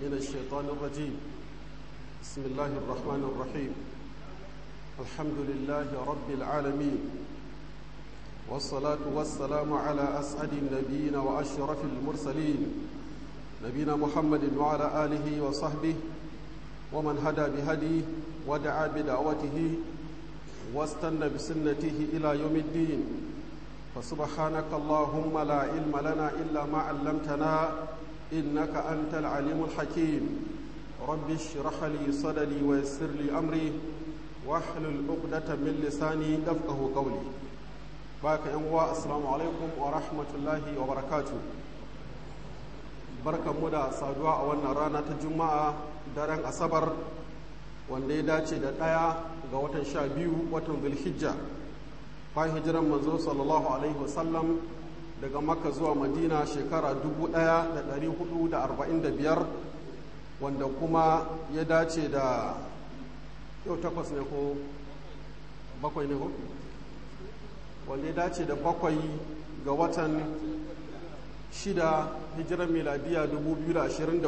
من الشيطان الرجيم بسم الله الرحمن الرحيم الحمد لله رب العالمين والصلاة والسلام على أسعد النبيين وأشرف المرسلين نبينا محمد وعلى آله وصحبه ومن هدى بهديه ودعا بدعوته واستنى بسنته إلى يوم الدين فسبحانك اللهم لا علم لنا إلا ما علمتنا إنك أنت العليم الحكيم رب اشرح لي صدري ويسر لي أمري واحلل عقدة من لساني يفقه قولي باك أنواع السلام عليكم ورحمة الله وبركاته barkan mu da saduwa a wannan rana ta juma'a daren asabar wanda ya dace da ɗaya ga watan sha biyu watan zulhijja bayan hijiran manzo sallallahu alaihi wasallam daga makka zuwa madina shekara 1445 wanda kuma ya dace da yau takwas ne ko bakwai ne ko wanda ya dace da bakwai ga watan shida hijiran miladiya 2024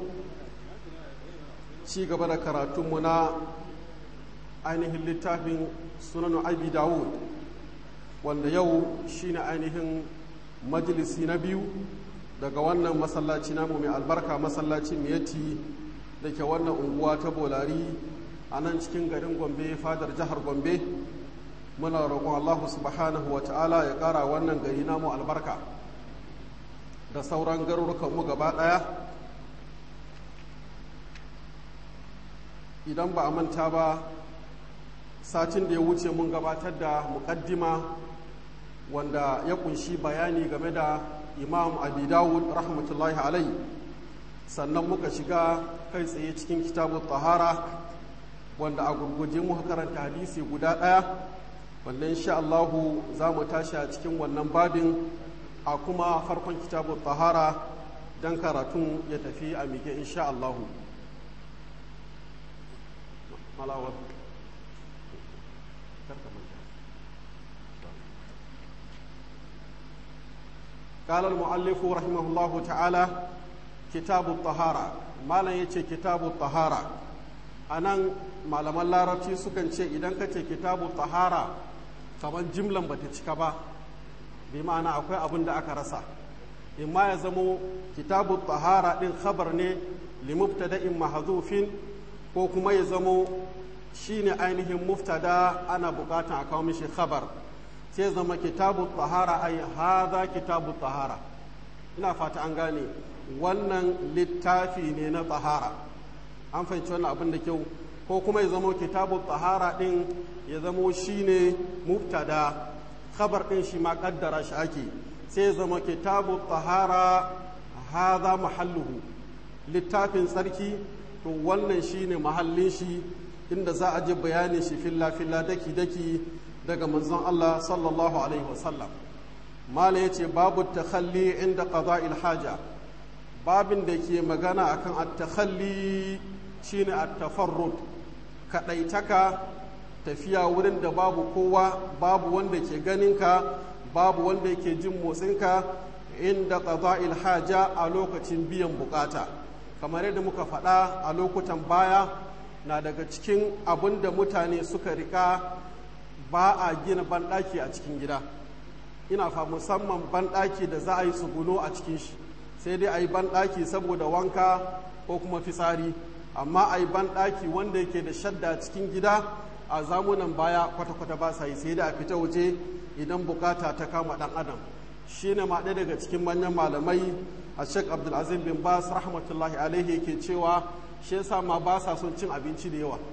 ci gaba da karatunmu na ainihin littafin sunanu abi dawud wanda yau shine ainihin majalisi na biyu daga wannan masallaci namu mai albarka masallacin miyati da ke wannan unguwa ta bolari a nan cikin garin gombe fadar jihar gombe muna roƙon allahu subhanahu wa ta'ala ya ƙara wannan gari namu albarka da sauran garurukanmu gaba ɗaya idan ba a manta ba satin da ya wuce mun gabatar da muƙaddima wanda ya kunshi bayani game da imam abi dawud rahmatullahi alai sannan muka shiga kai tsaye cikin kitabun tahara wanda a gurguje muka karanta hadisi guda ɗaya wanda insha Allahu za mu tashi a cikin wannan babin a kuma farkon kitabun tahara don karatun ya tafi a mike insha Allahu malawar قال المؤلف رحمه الله تعالى كتاب الطهارة ما لا يتي كتاب الطهارة أنا malaman larabci sukan ce idan ka ce kitabu tahara kamar jimlan bata cika ba bi ma'ana akwai abin da aka rasa imma ya zamo kitabu tahara din khabar ne limubtada'in mahzufin ko kuma ya zamo shine ainihin muftada ana bukatan a kawo mishi khabar sai zama kitabu tahara ai haza kitabu tahara ina fata an gane wannan littafi ne na tahara an fahimci wannan abin da kyau ko kuma ya zama kitabu tahara din ya zamo shine mubtada khabar din shi ma kaddara shi ake sai ya zama kitabu tahara haza mahalluhu littafin tsarki to wannan shine mahallin shi inda za a ji bayanin shi filla filla daki daki daga manzon Allah sallallahu alaihi wasallam mala yace babu takhalli inda qada'il haja babin da ke magana akan at-takhalli shine at-tafarrud kadaitaka tafiya wurin da babu kowa babu wanda ke ganinka babu wanda yake jin motsinka inda qada'il haja a lokacin biyan bukata kamar yadda muka faɗa a lokutan baya na daga cikin abin da mutane suka rika ba a gina banɗaki a cikin gida ina fa musamman banɗaki da za a yi tsuguno a cikin shi sai dai a yi banɗaki saboda wanka ko kuma fitsari amma a yi banɗaki wanda yake da shadda cikin gida a zamunan baya kwata-kwata ba sa yi sai da a fita waje idan bukata ta kama ɗan adam shi ne ma ɗaya daga cikin manyan malamai a sheik abdulazim bin bas rahmatullahi alaihi yake cewa shi yasa ma ba sa son cin abinci da yawa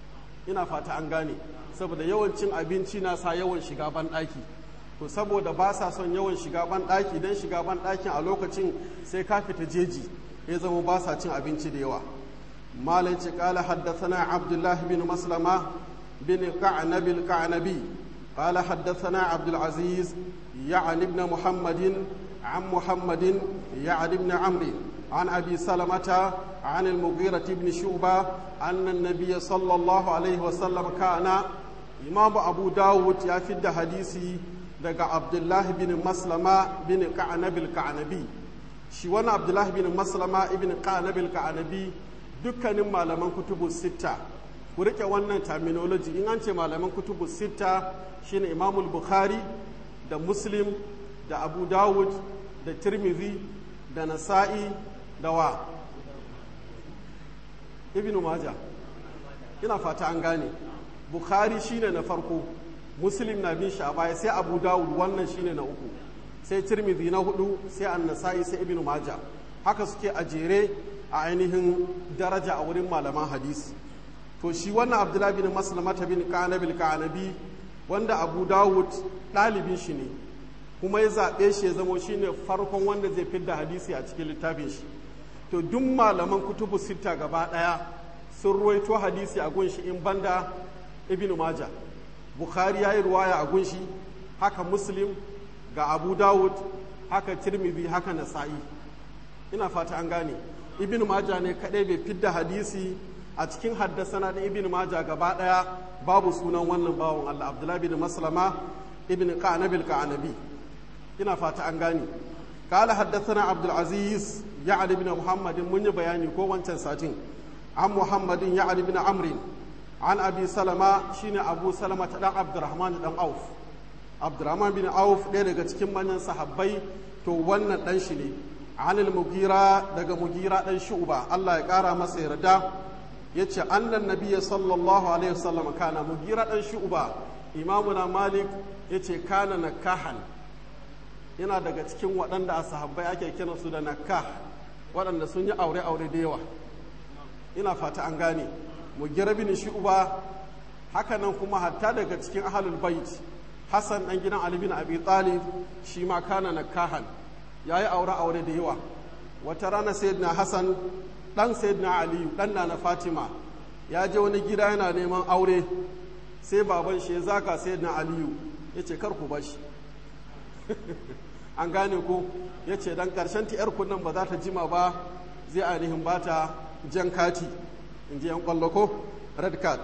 ina fata an gane saboda yawan cin abinci na sa yawan shiga banɗaki to saboda ba sa son yawan shiga banɗaki don shiga banɗakin a lokacin sai ka fita jeji ya zama ba sa cin abinci da yawa malam ce kala haddathana abdullah bin maslama bin ka'nab al-ka'nabi qala haddathana abdul aziz ya'ni ibn muhammadin عن محمد يعني بن عمرو عن أبي سلمة عن المغيرة بن شعبة أن النبي صلى الله عليه وسلم كان إمام أبو داود يفيد حديثي daga Abdullahi bin Maslama bin Ka'anabil Ka'anabi shi wani abdullahi bin maslama ibn qanabil ka'anabi dukkanin malaman kutubu sitta ku rike wannan terminology in an ce malaman kutubu sitta shine imamul bukhari da muslim da abu dawud da tirmidhi da nasa'i da wa ibn maja ina fata an gane bukhari shine na farko muslim na bin shi a baya sai abu dawud wannan shine na uku sai tirmidhi na hudu sai an-nasa'i sai ibn maja haka suke a jere a ainihin daraja a wurin malaman hadisi to shi wannan abdullahi bin maslamata bin kanabil kanabi wanda abu dawud ɗalibin shi ne kuma ya zaɓe shi ya zamo shi ne farkon wanda zai fidda hadisi a cikin littafin shi to duk malaman kutubu sita gaba ɗaya sun ruwaito hadisi a gunshi in banda ibn maja bukhari ya yi ruwaya a gunshi haka muslim ga abu dawud haka tirmidhi haka nasa'i ina fata an gane ibn maja ne kadai bai fidda hadisi a cikin haddasana da ibn maja gaba daya babu sunan wannan bawon Allah abdullahi bin maslama ibn qanabil qanabi ina fata an gane قال حدثنا عبد العزيز يعني بن محمد من بياني كو wancan satin عن محمد يعني بن عمرو عن ابي سلمة شين ابو سلمة دان عبد الرحمن دان عوف عبد الرحمن بن عوف ɗaya daga cikin manyan sahabbai to wannan dan shi ne عن المغيرة daga mugira dan shu'ba Allah ya kara masa yarda yace annan nabiyyi sallallahu alaihi wasallam kana mugira dan shu'ba imamuna malik yace kana nakahan yana daga cikin waɗanda a sahabbai ake kiran su da nakah waɗanda sun yi aure-aure da yawa ina fata an gane mugira bin shu'ba haka nan kuma hatta daga cikin ahlul bait Hassan dan gidan Ali bin Abi Talib shi ma kana nakahan yayi aure-aure da yawa wata rana sayyidina Hassan dan sayyidina aliyu dan na fatima ya je wani gida yana neman aure sai baban shi ya zaka sayyidina aliyu ya ce kar ku bashi an gane ko ya ce dan karshen ta yar nan ba za ta jima ba zai ainihin bata jan kati in ji yan kwallo ko red card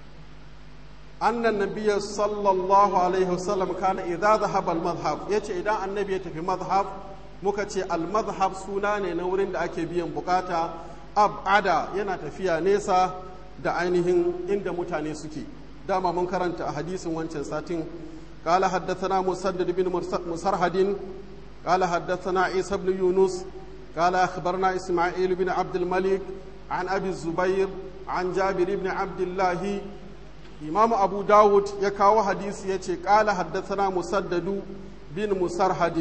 annan nabiyya sallallahu alaihi wasallam kana idza dhahaba al-madhhab yace idan annabi ya tafi madhhab muka ce al-madhhab suna ne na wurin da ake biyan bukata ab'ada yana tafiya nesa da ainihin inda mutane suke dama mun karanta a hadisin wancan satin قال حدثنا مسدد بن مسرهد قال حدثنا عيسى بن يونس قال أخبرنا إسماعيل بن عبد الملك عن أبي الزبير عن جابر بن عبد الله إمام أبو داود يكاو حديث يتي قال حدثنا مسدد بن مسرهد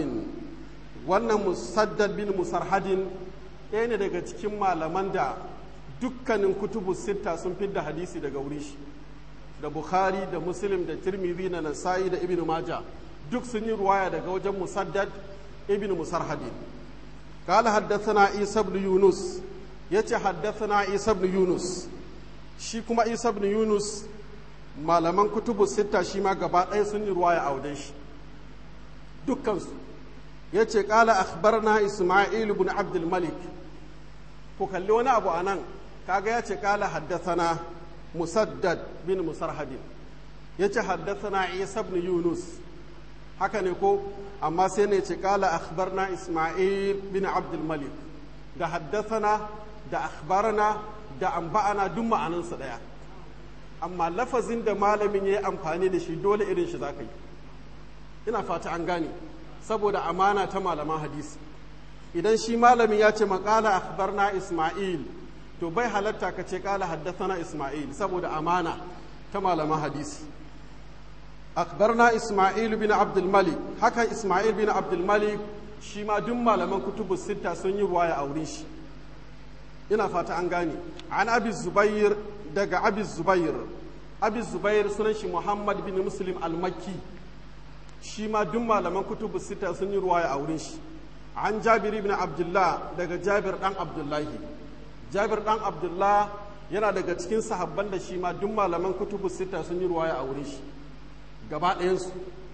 wannan musaddad bin musarhadin ɗaya ne daga cikin malaman da dukkanin kutubu sitta sun fidda hadisi daga wuri shi da bukhari da muslim da tirmidhi da nasa'i da ibn maja duk sun yi ruwaya daga wajen musaddad ibn musarhadin قال حدثنا عيسى بن يونس yace حدثنا عيسى بن يونس shi kuma Isa ibn Yunus malaman kutubu sitta shi ma gaba ɗaya sun yi ruwaya a wajen shi dukkansu ya ce ƙala akhbarna ismail ibn abdul malik ku kalli wani abu a nan kaga ya ce ƙala haddathana musaddad bin musarhadin ya ce haddathana isa ibn yunus haka ne ko amma sai ne ce ƙala akhbarna ismail bin abdul malik da haddathana da akhbarana da amba'ana duk ma'anansu ɗaya amma lafazin da malamin ya yi amfani da shi dole irin shi za ka yi ina fata an gane saboda amana ta malaman hadisi idan shi malamin ya ce maƙala akhbarna isma'il to bai halatta ka ce ƙala haddathana isma'il saboda amana ta malaman hadisi akhbarna isma'il bin abdul malik haka isma'il bin abdul malik shi ma duk malaman kutubu sitta sun yi ruwaya a wurin shi ina fata an gane an abi zubair daga abi zubair abi zubair sunan shi muhammad bin muslim al-makki shi ma duk malaman kutubu sita sun yi ruwaya a wurin shi an jabir ibn abdullah daga jabir dan abdullahi jabir dan abdullah yana daga cikin sahabban da shi ma duk malaman kutubu sita sun yi ruwaya a wurin shi gaba ɗayansu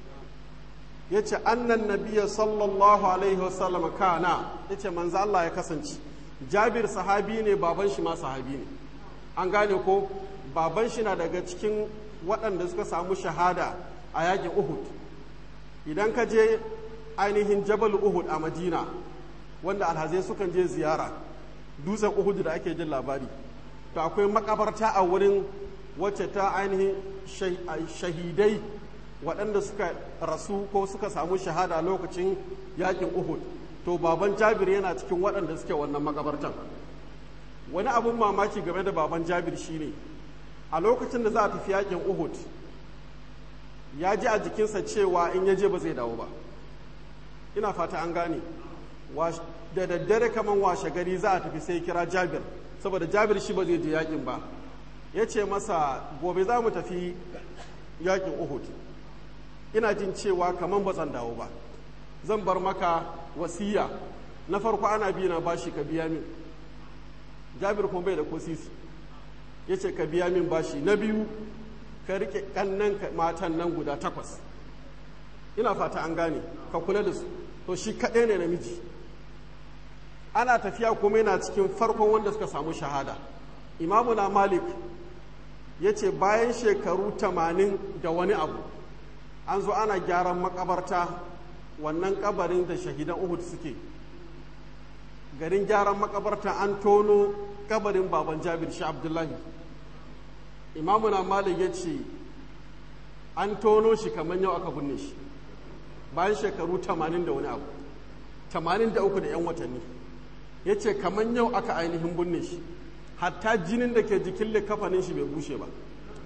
ya ce annan nabiya sallallahu alaihi wasallam kana ya ce manzo Allah ya kasance jabir sahabi ne baban shi ma sahabi ne an gane ko baban shi na daga cikin waɗanda suka samu shahada a yakin uhud idan ka je ainihin jabal uhud a madina wanda alhazai sukan je ziyara dutsen uhudu da ake jin labari to akwai makabarta a wurin wacce ta ainihin shahidai waɗanda suka rasu ko suka samu shahada lokacin yakin uhud to baban jabir yana cikin waɗanda suke wannan makabartan wani abin mamaki game da baban jabir shine a lokacin da za a tafi yakin uhud ya ji a jikinsa cewa in ya je ba zai dawo ba ina fata an gane da daddare kaman washe gari za a tafi sai kira jabir saboda jabir shi ba zai je yakin ba ya ce masa gobe za mu tafi yakin uhud ina jin cewa kaman ba zan dawo ba zan bar maka wasiya na farko ana biya na bashi ka biya min jabir kuma bai da ko sisi ya ce ka biya min bashi na biyu ka rike kannan matan nan guda takwas ina fata an gane ka kula da su to shi kaɗai ne namiji ana tafiya kuma yana cikin farkon wanda suka samu shahada imamuna malik ya ce bayan shekaru tamanin da wani abu an zo ana gyaran makabarta wannan kabarin da shahidan uhud suke garin gyaran makabarta an tono kabarin baban jabir shi abdullahi imamuna malik ya ce an tono shi kamar yau aka binne shi bayan shekaru 80 da wani abu 83 da 'yan watanni ya ce kamar yau aka ainihin binne shi hatta jinin da ke jikin likafanin shi bai bushe ba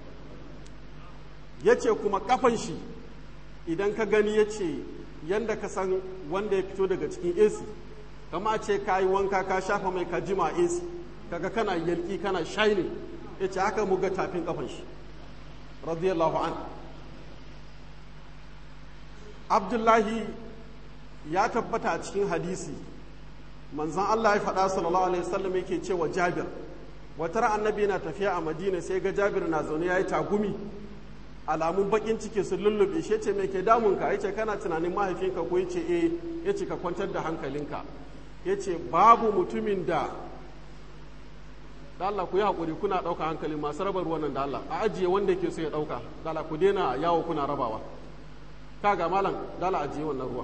ya ce kuma kafan shi idan ka gani ya ce yadda ka san wanda ya fito daga cikin ac kama ce ka yi wanka ka shafa mai ka jima ac kaga kana yalki kana shining ya ce haka muga tafin kafan shi radiyallahu an abdullahi ya tabbata a cikin hadisi manzan allah ya faɗa sallallahu alaihi wasallam yake cewa jabir wata annabi na tafiya a madina sai ga jabir na zaune ya yi tagumi alamun bakin ciki sun lullube shi ce mai ke damunka ya ce kana tunanin mahaifinka ko ya ce eh ya ce ka kwantar da hankalinka ya ce babu mutumin da da Allah ku yi haƙuri kuna ɗauka hankali masu raba ruwan nan da Allah a ajiye wanda ke so ya ɗauka da Allah ku daina yawo kuna rabawa ka ga malam da Allah ajiye wannan ruwa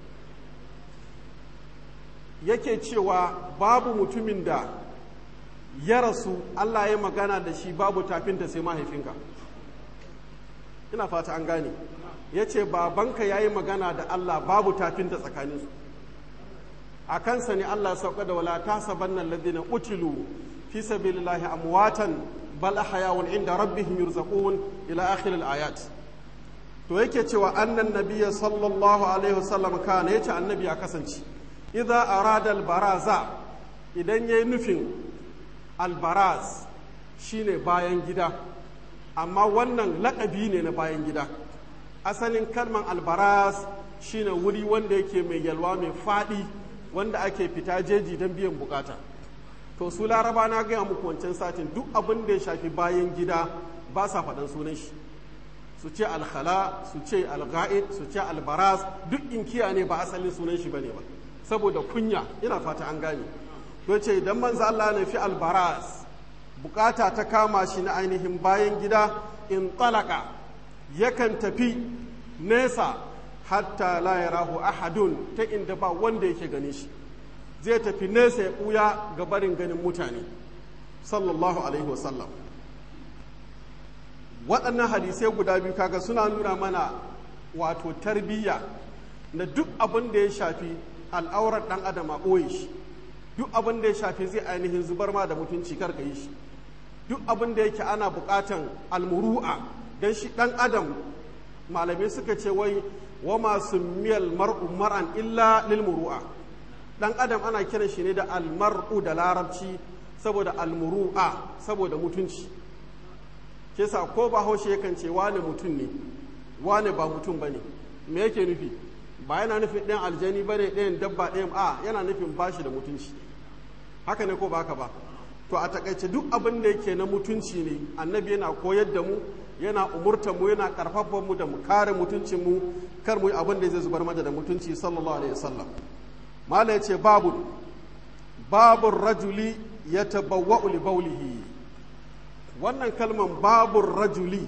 yake cewa babu mutumin da ya rasu Allah ya magana da shi babu tafinta sai mahaifinka ina fata an gane ya ce babanka ya yi magana da Allah babu tafinta tsakaninsu a kansa ne Allah sauka da wala ta saban nan ladina utilu fi sabilillahi amwatan bal ahyawun inda rabbihim yurzaqun ila akhir ayat to yake cewa annan nabiyya sallallahu alaihi wasallam kana yace annabi ya kasance idza arada albaraza idan yayi nufin albaraz shine bayan gida amma wannan lakabi ne na bayan gida asalin kalman albaraz shine wuri wanda yake mai yalwa mai faɗi wanda ake fita jeji don biyan bukata to su laraba na gaya muku wancan satin duk abin da ya shafi bayan gida ba sa faɗan sunan shi su ce alkhala su ce alga'id su ce albaraz duk inkiya ne ba asalin sunan shi bane ba saboda kunya ina fata an gane to ce idan manzo Allah na fi albaraz bukata ta kama shi na ainihin bayan gida in talaka yakan tafi nesa hatta la yarahu ahadun ta inda ba wanda yake gani shi zai tafi nesa ya ɓuya ga barin ganin mutane sallallahu alaihi wasallam waɗannan hadisai guda biyu kaga suna nuna mana wato tarbiyya na duk abin da ya shafi al'aurar ɗan adam a ɓoye shi duk abin da ya shafi zai ainihin zubar ma da mutunci kar ka yi shi duk abin da yake ana buƙatan almuru'a don shi ɗan adam malamai suka ce wai wa masu miyal mar'u mar'an illa lil muru'a ɗan adam ana kiran shi ne da almar'u da larabci saboda almuru'a saboda mutunci ke sa ko ba haushe yakan ce wane mutum ne wane ba mutum ba ne me yake nufi ba yana nufin ɗayan aljani ba ne ɗayan dabba ɗayan a yana nufin bashi da mutunci haka ne ko ba haka ba to a takaice duk abin da yake na mutunci ne annabi yana koyar da mu yana umurtar mu yana karfafa mu da mu kare mutuncin mu kar mu yi abin da zai zubar mata da mutunci sallallahu alaihi wasallam mala yace babu babur rajuli yatabawwa'u li bawlihi wannan kalman babur rajuli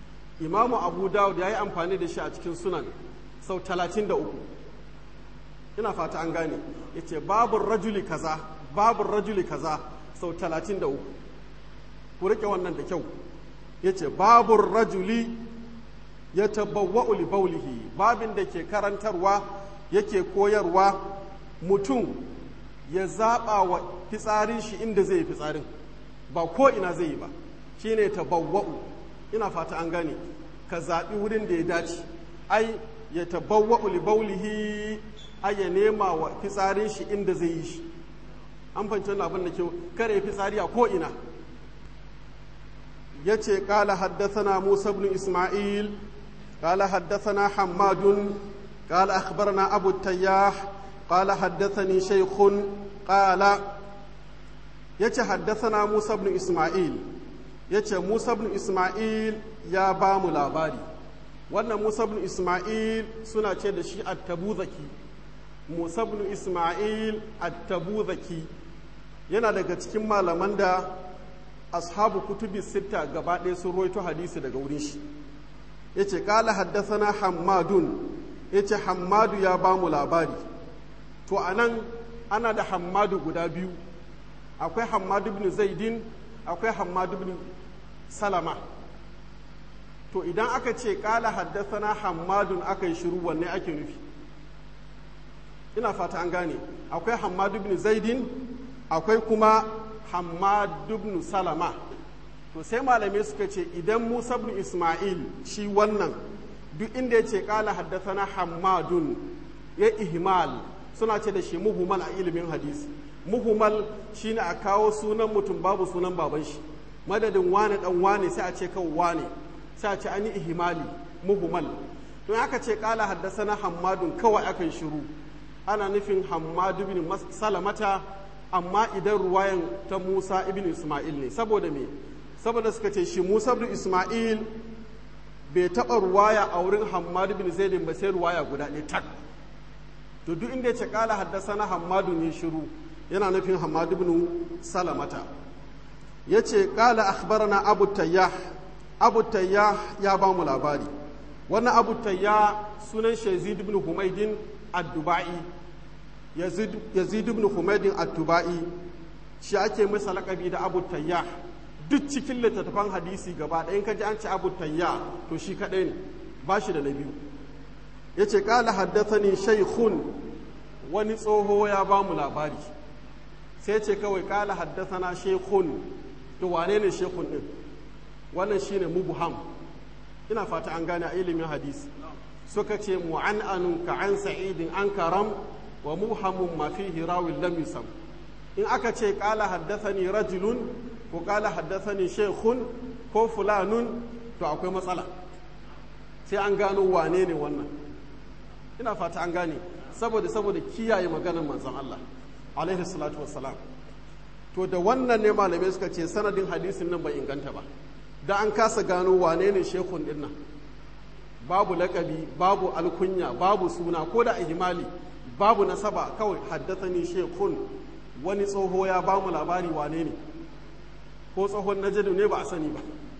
imamu abu dawud ya yi amfani da shi a cikin sunan sau 33 ina fata an gane yace babu rajuli kaza babu rajuli kaza sau talatin da uku ku rike wannan da kyau yace babu rajuli ya tabawwa'u li baulihi babin da ke karantarwa yake koyarwa mutum ya zaɓa wa fitsarin shi inda zai yi fitsarin ba ko ina zai yi ba shine tabawwa'u ina fata an gane ka zaɓi wurin da ya dace ai ya tabawwa'u li baulihi ai ya nema wa fitsarin shi inda zai yi shi an fahimci wannan abin da kyau kare fitsari a ko ina yace qala haddathana Musa ibn Isma'il قال حدثنا حماد قال أخبرنا أبو التياح قال حدثني شيخ قال يتي حدثنا موسى بن إسماعيل يتي موسى بن إسماعيل يا بام لاباري wannan Musa bin Ismail suna ce da shi attabuzaki Musa bin Ismail attabuzaki yana daga cikin malaman da ashabu kutubi sita gaba ɗaya sun roito hadisi daga wurin shi ya ce ƙala haddasana hammadun ya ce hammadu ya ba mu labari to a nan ana da hammadu guda biyu akwai hammadu bin zaidin akwai hammadu bin salama to idan aka ce ƙala haddasana hammadun aka yi shiru wanne ake nufi ina fata an gane akwai hammadu bin zaidin akwai kuma hammadu bin salama to sai malamai suka ce idan musa bin ismail shi wannan duk inda ya ce kala haddasana hammadun ya ihmal suna ce da shi muhumal a ilimin hadisi muhumal shine a kawo sunan mutum babu sunan baban shi madadin wane dan wane sai a ce kan wane sai a ce an yi ihimali muhumal don aka ce kala haddasana hammadun kawai akan shiru ana nufin hammadu bin salamata amma idan ruwayan ta musa ibn ismail ne saboda me saboda suka ce shi Musa bin Ismail bai taɓa ruwaya a wurin Hammad bin Zaidin ba sai ruwaya guda ɗaya tak to duk inda ya ce kala haddasa na Hammadu ne shiru yana nufin Hammad bin Salamata ya ce kala akhbarana Abu Tayyah Abu Tayyah ya ba mu labari wannan Abu Tayyah sunan shi Yazid ibn Humaydin ad-Dubai Yazid ibn Humaydin ad-Dubai shi ake masa laƙabi da Abu Tayyah duk cikin littattafan hadisi gaba ɗaya ka ji an ci abu tayya to shi kaɗai ne ba shi da na biyu ya ce ƙala haddasani shaikhun wani tsoho ya ba mu labari sai ce kawai ƙala haddasana shaikhun to wane ne shaikhun ɗin wannan shi ne mubuham ina fata an gane a ilimin hadisi suka ce mu'an'anun ka an sa'idin an karam wa muhamun ma fihi rawin lam yusam in aka ce ƙala haddasani rajulun ko kala haddasani shekun ko fulanun to akwai matsala sai an gano wane ne wannan ina fata an gane saboda saboda kiyaye maganar manzon Allah alaihi salatu wassalam to da wannan ne malamai suka ce sanadin hadisin nan bai inganta ba da an kasa gano wane ne shekun din nan babu lakabi babu alkunya babu suna ko da ihimali babu nasaba kawai haddasani shekun wani tsoho ya bamu labari wane ne ko tsohon najadu ne ba a sani ba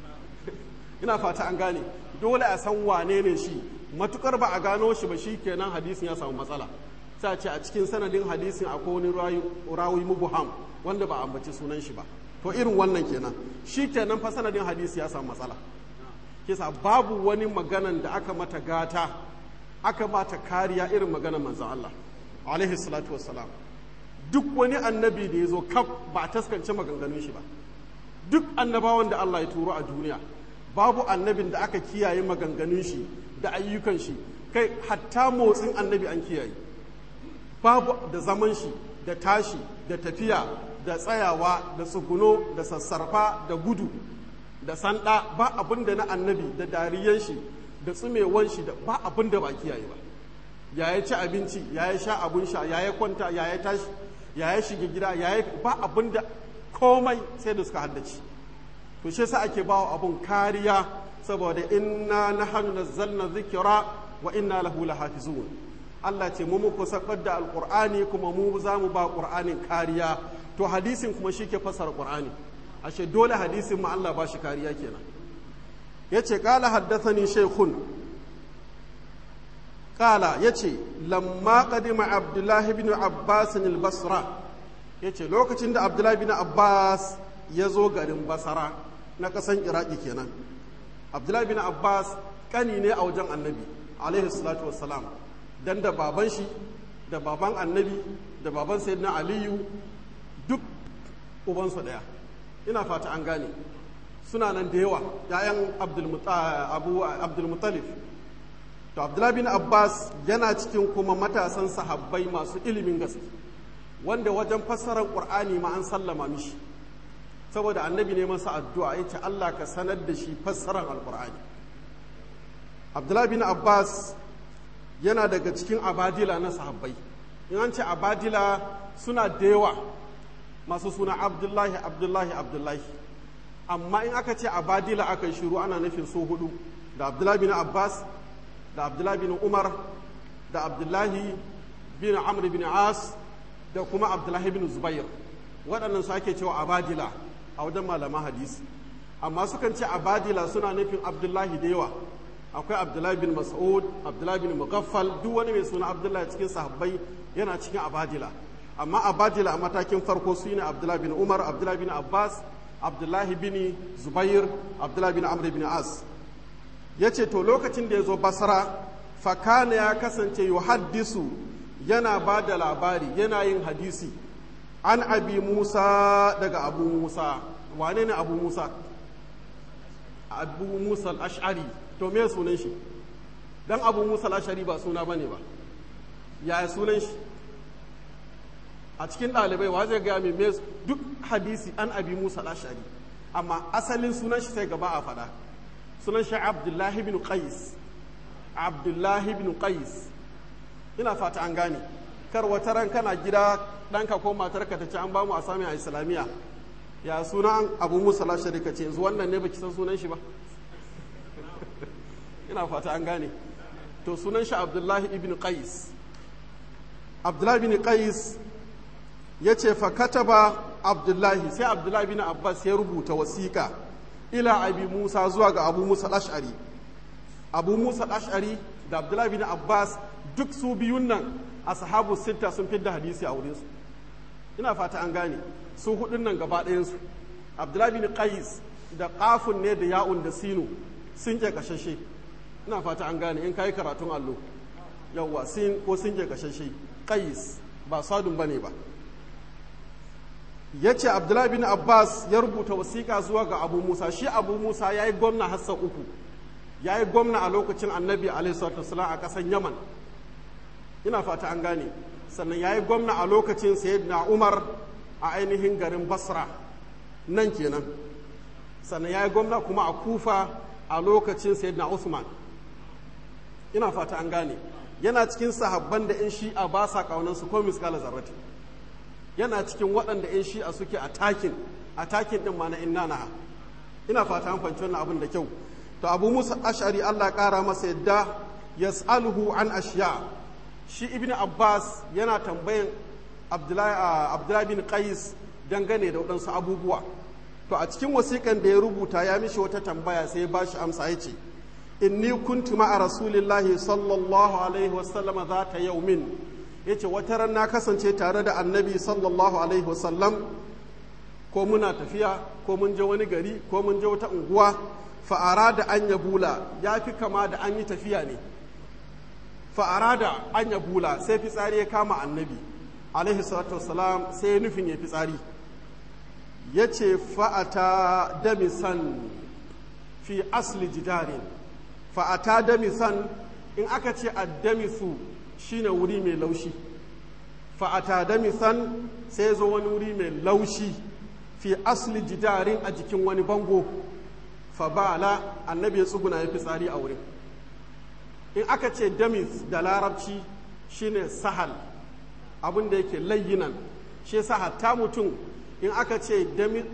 ina fata an gane dole a san wane ne shi matukar ba a gano shi ba shi kenan hadisin ya samu matsala sai ce a cikin sanadin hadisin akwai wani rawi mubuham wanda ba a ambaci sunan shi ba to irin wannan kenan shi kenan fa sanadin hadisi ya samu matsala kisa babu wani maganan da aka mata gata aka mata kariya irin maganan manzon Allah alaihi salatu wassalam duk wani annabi da ya zo kaf ba a taskance maganganun shi ba duk annabawan da Allah ya turo a duniya babu annabin da aka kiyaye maganganun shi da ayyukan shi kai hatta motsin annabi an kiyaye babu da zaman shi da tashi da tafiya da tsayawa da tsuguno da sassarfa da gudu da sanda ba abin da na annabi da dariyan shi da tsumewan shi da ba abin da ba kiyaye ba ya ya ci abinci ya ya sha abun sha ya ya kwanta ya ya tashi ya ya shiga gida ya ya ba abin da komai sai da suka haddace to shi yasa ake bawa abun kariya saboda inna nahnu nazzalna dhikra wa inna lahu lahafizun Allah ce mu muku sakar da alqur'ani kuma mu za mu ba qur'anin kariya to hadisin kuma shi ke fasara qur'ani ashe dole hadisin ma Allah ba shi kariya kenan yace qala haddathani shaykhun kala yace lamma qadima abdullahi ibn abbas al-basra yace lokacin da abdullahi ibn abbas ya zo garin basara na kasan iraki kenan abdullahi ibn abbas kani ne a wajen annabi alaihi salatu wassalam dan da baban shi da baban annabi da baban sayyidina aliyu duk ubansu daya ina fata an gane suna nan da yawa ‘ya'yan abdulmutalif to abdullahi bin abbas yana cikin kuma matasan sahabbai masu ilimin gaske wanda wajen fassarar ƙur'ani ma an sallama mishi saboda annabi ne masa addu'a ya ce allah ka sanar da shi fassarar alƙur'ani abdullahi bin abbas yana daga cikin abadila na sahabbai in an ce abadila suna da yawa masu suna abdullahi abdullahi abdullahi amma in aka ce abadila aka yi shiru ana nufin so hudu da abdullahi bin abbas da abdullahi bin umar da abdullahi bin amr bin as da kuma abdullahi bin zubair waɗannan su ake cewa abadila a wajen malaman hadisi amma sukan ce abadila suna nufin abdullahi da yawa akwai abdullahi bin mas'ud abdullahi bin mughaffal duk wani mai suna abdullahi cikin sahabbai yana cikin abadila amma abadila a matakin farko su ne abdullahi bin umar abdullahi bin abbas abdullahi bin zubair abdullahi bin amr bin as ya ce to lokacin da ya zo basara fakana ya kasance yuhaddisu yana ba da labari yana yin hadisi an abi musa daga abu musa wane ne abu musa abu musa al-ash'ari to me sunan shi dan abu musa al-ash'ari ba suna bane ba yaya sunan shi a cikin ɗalibai wa zai gaya mai duk hadisi an abi musa al-ash'ari amma asalin sunan shi sai gaba a faɗa sunan shi abdullahi bin qais abdullahi bin qais ina fata an gane kar wata ran kana gida ɗanka ko matarka ta ce an bamu a sami a islamiyya ya sunan abu musa al-ash'ari ka ce yanzu wannan ne baki san sunan shi ba ina fata an gane to sunan shi abdullahi ibn qais abdullahi bin qais ya ce fakataba abdullahi sai abdullahi bin abbas ya rubuta wasiƙa ila abi musa zuwa ga abu musa ash'ari abu musa ash'ari da abdullahi bin abbas duk su biyun nan a sahabu sitta sun fidda hadisi a wurinsu ina fata an gane su hudun nan gaba ɗayansu abdullahi bin qais da ƙafun ne da ya'un da sinu sun ke kashashe ina fata an gane in kayi karatun allo yawwa sin ko sun ke kashashe qais ba sadun bane ba ya ce abdullahi bin abbas ya rubuta wasiƙa zuwa ga abu musa shi abu musa ya yi gwamna hassan uku ya yi gwamna a lokacin annabi alaihissalam a ƙasar yaman ina fata an gane sannan ya yi gwamna a lokacin sayyidina umar a ainihin garin basra nan kenan sannan ya yi gwamna kuma a kufa a lokacin sayyidina usman ina fata an gane yana cikin sahabban da 'yan shi'a ba sa ƙaunansu ko miskala zarrati yana cikin waɗanda 'yan shi'a suke a takin a takin ɗin ma na inna na ina fata an fahimci wannan abin da kyau to abu musa ashari allah ƙara masa yadda yas'aluhu an ashiya shi ibn abbas yana tambayan abdullahi bin qais dangane da waɗansu abubuwa to a cikin wasiƙan da ya rubuta ya mishi wata tambaya sai ya ba shi amsa ya ce inni kuntu ma'a rasulillahi sallallahu alaihi wasallama za ta yaumin ya ce wata ran na kasance tare da annabi sallallahu alaihi wasallam ko muna tafiya ko mun je wani gari ko mun je wata unguwa fa'ara da an ya bula ya fi kama da an yi tafiya ne fa'ara da an ya bula sai fitsari ya kama annabi alaihi salatu wasalam sai ya nufin ya fitsari ya ce fa'ata damisan fi asli jidarin fa'ata damisan in aka ce addamisu shine wuri mai laushi fa'ata damisan sai zo wani wuri mai laushi fi asli jidarin a jikin wani bango fa bala annabi ya tsuguna ya fitsari a wurin in aka ce damis da larabci shine sahal abin da yake layyinan shi yasa hatta mutum in aka ce dami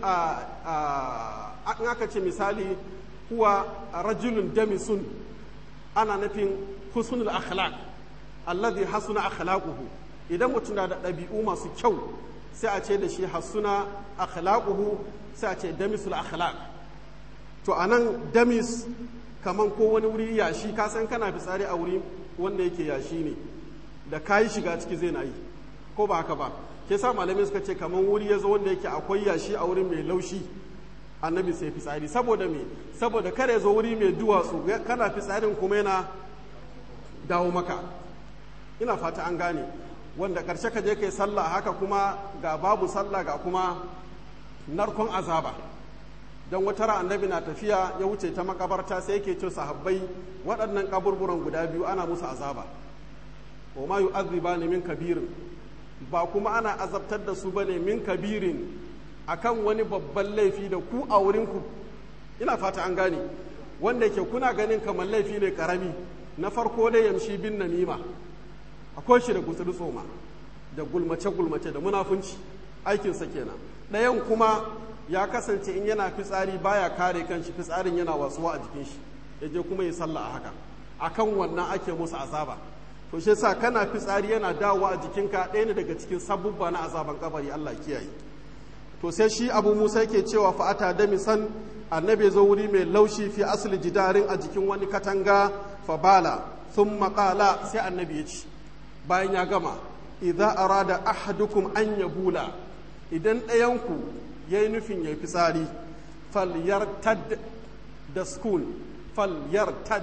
in aka ce misali huwa rajulun damisun ana nufin husnul akhlaq alladhi hasuna akhlaquhu idan mutum na da ɗabi'u masu kyau sai a ce da shi hasuna akhlaquhu sai a ce damisul akhlaq to anan damis kaman ko wani wuri yashi ka san kana fitsari a wuri wanda yake yashi ne da kayi shiga ciki zai na yi ko ba haka ba ke sa malamai suka ce kamar wuri ya zo wanda yake akwai yashi a wurin mai laushi annabi sai fitsari saboda me saboda kada ya zo wuri mai duwatsu kana fitsarin kuma yana dawo maka ina fata an gane wanda karshe ka je kai sallah haka kuma ga babu sallah ga kuma narkon azaba don wata ran annabi na tafiya ya wuce ta makabarta sai yake ce sahabbai waɗannan kaburburan guda biyu ana musu azaba wa ma yu'adhibani min kabirin ba kuma ana azabtar da su bane min kabirin akan wani babban laifi da ku a wurin ku ina fata an gane wanda yake kuna ganin kamar laifi ne karami na farko dai yamshi bin namima akwai shi da gutsuri tsoma da gulmace gulmace da munafunci aikinsa kenan ɗayan kuma ya kasance in yana fitsari baya kare kanshi fitsarin yana wasuwa a jikin shi ya je kuma yi sallah a haka akan wannan ake musu azaba to shi yasa kana fitsari yana dawowa a jikinka ɗaya ne daga cikin sabubba na azaban kabari Allah kiyaye to sai shi Abu Musa yake cewa fa ata da misan annabi zo wuri mai laushi fi asli jidarin a jikin wani katanga fa bala thumma qala sai annabi ya ci bayan ya gama idza arada ahadukum an yabula idan ɗayanku ya yi nufin ya yi fitsari falyartad da skun falyartad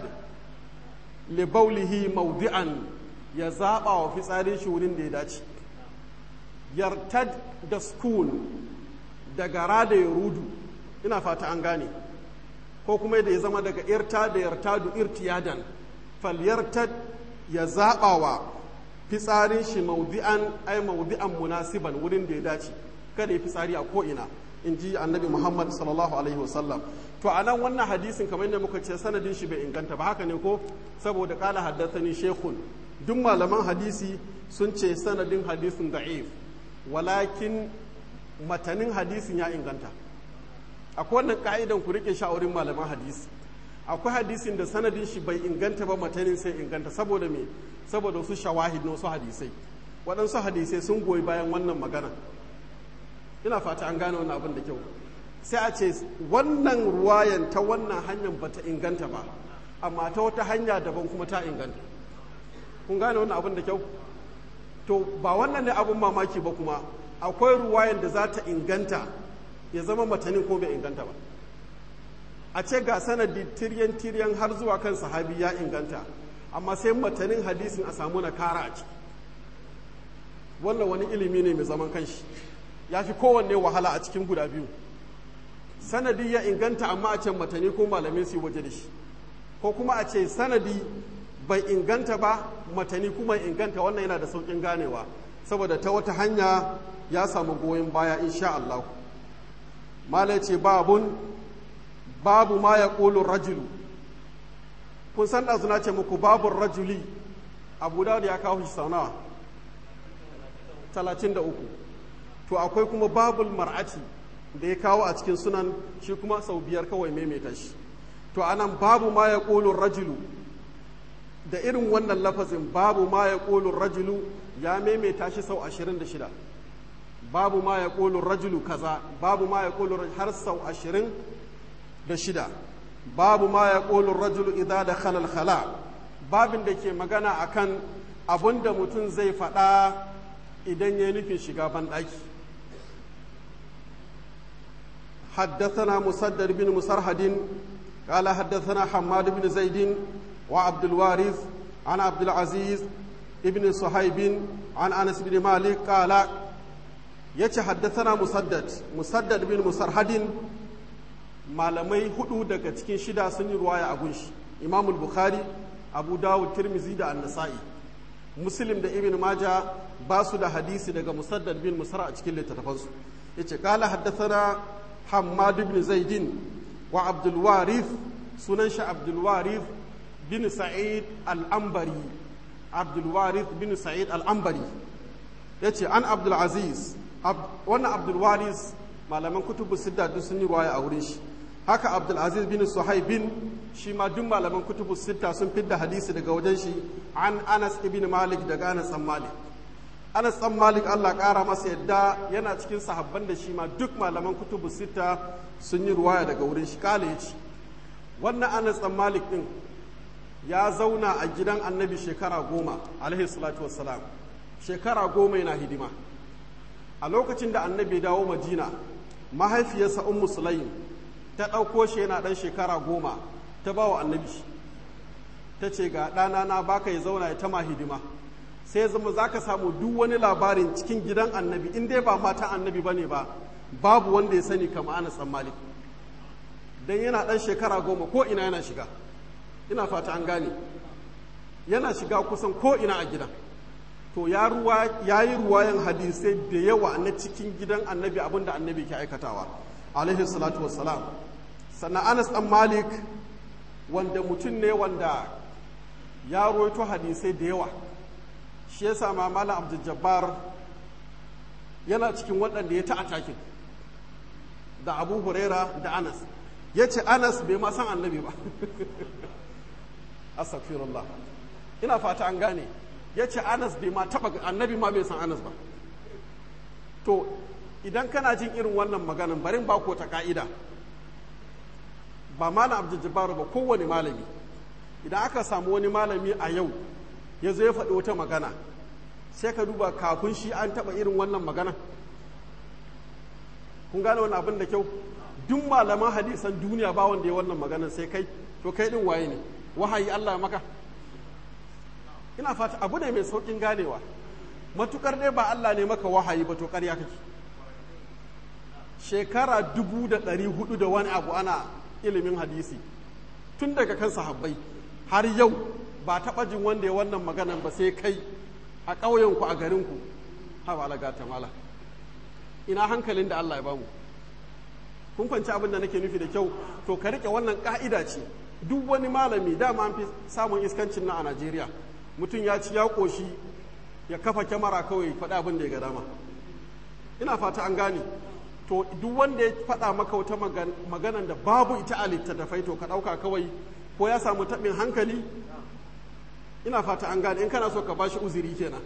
libaulihi maudi'an ya zaɓa wa fitsarin shi wurin da ya dace yartad da skun daga rada ya rudu ina fata an gane ko kuma da ya zama daga irta da yartadu irtiyadan falyartad ya zaɓa wa fitsarin shi maudi'an ai maudi'an munasiban wurin da ya dace kada ya fitsari a ko'ina in ji annabi muhammad sallallahu alaihi wasallam to a nan wannan hadisin kamar yadda muka ce sanadin shi bai inganta ba haka ne ko saboda kala haddathani shekun duk malaman hadisi sun ce sanadin hadisin da'if walakin matanin hadisin ya inganta akwai wannan ka'idan ku rike sha'orin malaman hadisi akwai hadisin da sanadin shi bai inganta ba matanin sai inganta saboda me saboda wasu shawahid na wasu hadisai waɗansu hadisai sun goyi bayan wannan magana ina fata an gane wannan abin da kyau sai a ce wannan ruwayan ta wannan hanyar ba ta inganta ba amma ta wata hanya daban kuma ta inganta kun gane wannan abin da kyau to ba wannan ne abin mamaki ba kuma akwai ruwayan da za ta inganta ya zama matanin ko bai inganta ba a ce ga sanadi tiryan tiryan har zuwa kan sahabi ya inganta amma sai matanin hadisin a samu na kara a ciki wannan wani ilimi ne mai zaman kanshi ya fi kowanne wahala a cikin guda biyu sanadi ya inganta amma a ce matani ko malamai su waje da shi ko kuma a ce sanadi bai inganta ba matani kuma inganta wannan yana da sauƙin ganewa saboda ta wata hanya ya samu goyon baya insha Allah malai ce babun babu ma ya ƙolin rajulu kun san ɗazu na ce muku babun rajuli abu da ya kawo shi sau nawa talatin da uku to akwai kuma babul mar'ati da ya kawo a cikin sunan shi kuma sau biyar kawai maimaita shi to anan babu ma ya ƙolin rajulu da irin wannan lafazin babu ma ya ƙolin rajulu ya maimaita shi sau ashirin da shida babu ma ya ƙolin rajulu kaza babu ma ya ƙolin har sau ashirin da shida babu ma ya ƙolin rajulu idan da khalal khala babin da ke magana akan abin da mutum zai faɗa idan ya nufin shiga banɗaki حدثنا مسدد بن مسرهد قال حدثنا حماد بن زيد وعبد الوارث عن عبد العزيز ابن صهيب عن انس بن مالك قال يتي حدثنا مسدد مسدد بن مسرهد malamai hudu daga cikin shida sun yi ruwaya a gunshi imam bukhari abu dawud tirmizi da annasai muslim da ibn maja ba su da hadisi daga musaddad bin musar a cikin littattafansu yace kala haddathana hammad ibn zaidin wa abdul warith sunan shi abdul warith bin sa'id al-ambari abdul warith bin sa'id al-ambari yace an abdul aziz wannan abdul warith malaman kutubu sidda duk sun yi ruwaya a wurin shi haka abdulaziz bin suhaibin shi ma duk malaman kutubu sitta sun fidda hadisi daga wajen shi an anas ibn malik daga anas dan malik anas dan malik allah kara masa yadda yana cikin sahabban da shi ma duk malaman kutubu sitta sun yi ruwaya daga wurin shi kala ya ce wannan anas dan malik din ya zauna a gidan annabi shekara goma alaihi salatu wassalam shekara goma yana hidima a lokacin da annabi dawo madina mahaifiyarsa ummu sulaim ta ɗauko shi yana ɗan shekara goma ta ba wa annabi ta ce ga ɗana na baka ya zauna ya tama hidima sai ya zama za ka samu duk wani labarin cikin gidan annabi in dai ba matan annabi ba ne ba babu wanda ya sani kama ana tsammali don yana ɗan shekara goma ko ina yana shiga ina fata an gane yana shiga kusan ko ina a gidan to ya yi ruwayan hadisai da yawa na cikin gidan annabi abinda annabi ke aikatawa alaihi salatu wassalam sannan anas dan malik wanda mutum ne wanda ya roito hadisai da yawa shi ya sama malam abdul jabbar yana cikin waɗanda ya ta'atakin da abu huraira da anas ya ce anas bai ma san annabi ba astaghfirullah ina fata an gane ya ce anas bai ma taba annabi ma bai san anas ba to idan kana jin irin wannan maganan barin ba ko ta ka'ida ba malam abdul jabbar ba kowane malami idan aka samu wani malami a yau ya zo ya faɗi wata magana sai ka duba kafin shi an taɓa irin wannan magana kun gane wani abin da kyau duk malaman hadisan duniya ba wanda ya wannan maganan sai kai to kai din waye ne wahayi Allah maka ina fata abu ne mai saukin ganewa matukar dai ba Allah ne maka wahayi ba to ƙarya kake shekara dubu da ɗari hudu da wani abu ana ilimin hadisi tun daga kan sahabbai har yau ba taɓa jin wanda ya wannan maganan ba sai kai a ƙauyenku a garinku ha ba alaga ta mala ina hankalin da Allah ya bamu kun kwanci abin da nake nufi da kyau to ka rike wannan ka'ida ce duk wani malami dama an fi samun iskancin na a Najeriya mutum ya ci ya ƙoshi ya kafa kyamara kawai faɗi abin da ya ga dama ina fata an gane to duk wanda ya faɗa maka wata maganan da babu ita a littattafai to ka ɗauka kawai ko ya samu taɓin hankali ina fata an gane in kana so ka bashi uzuri kenan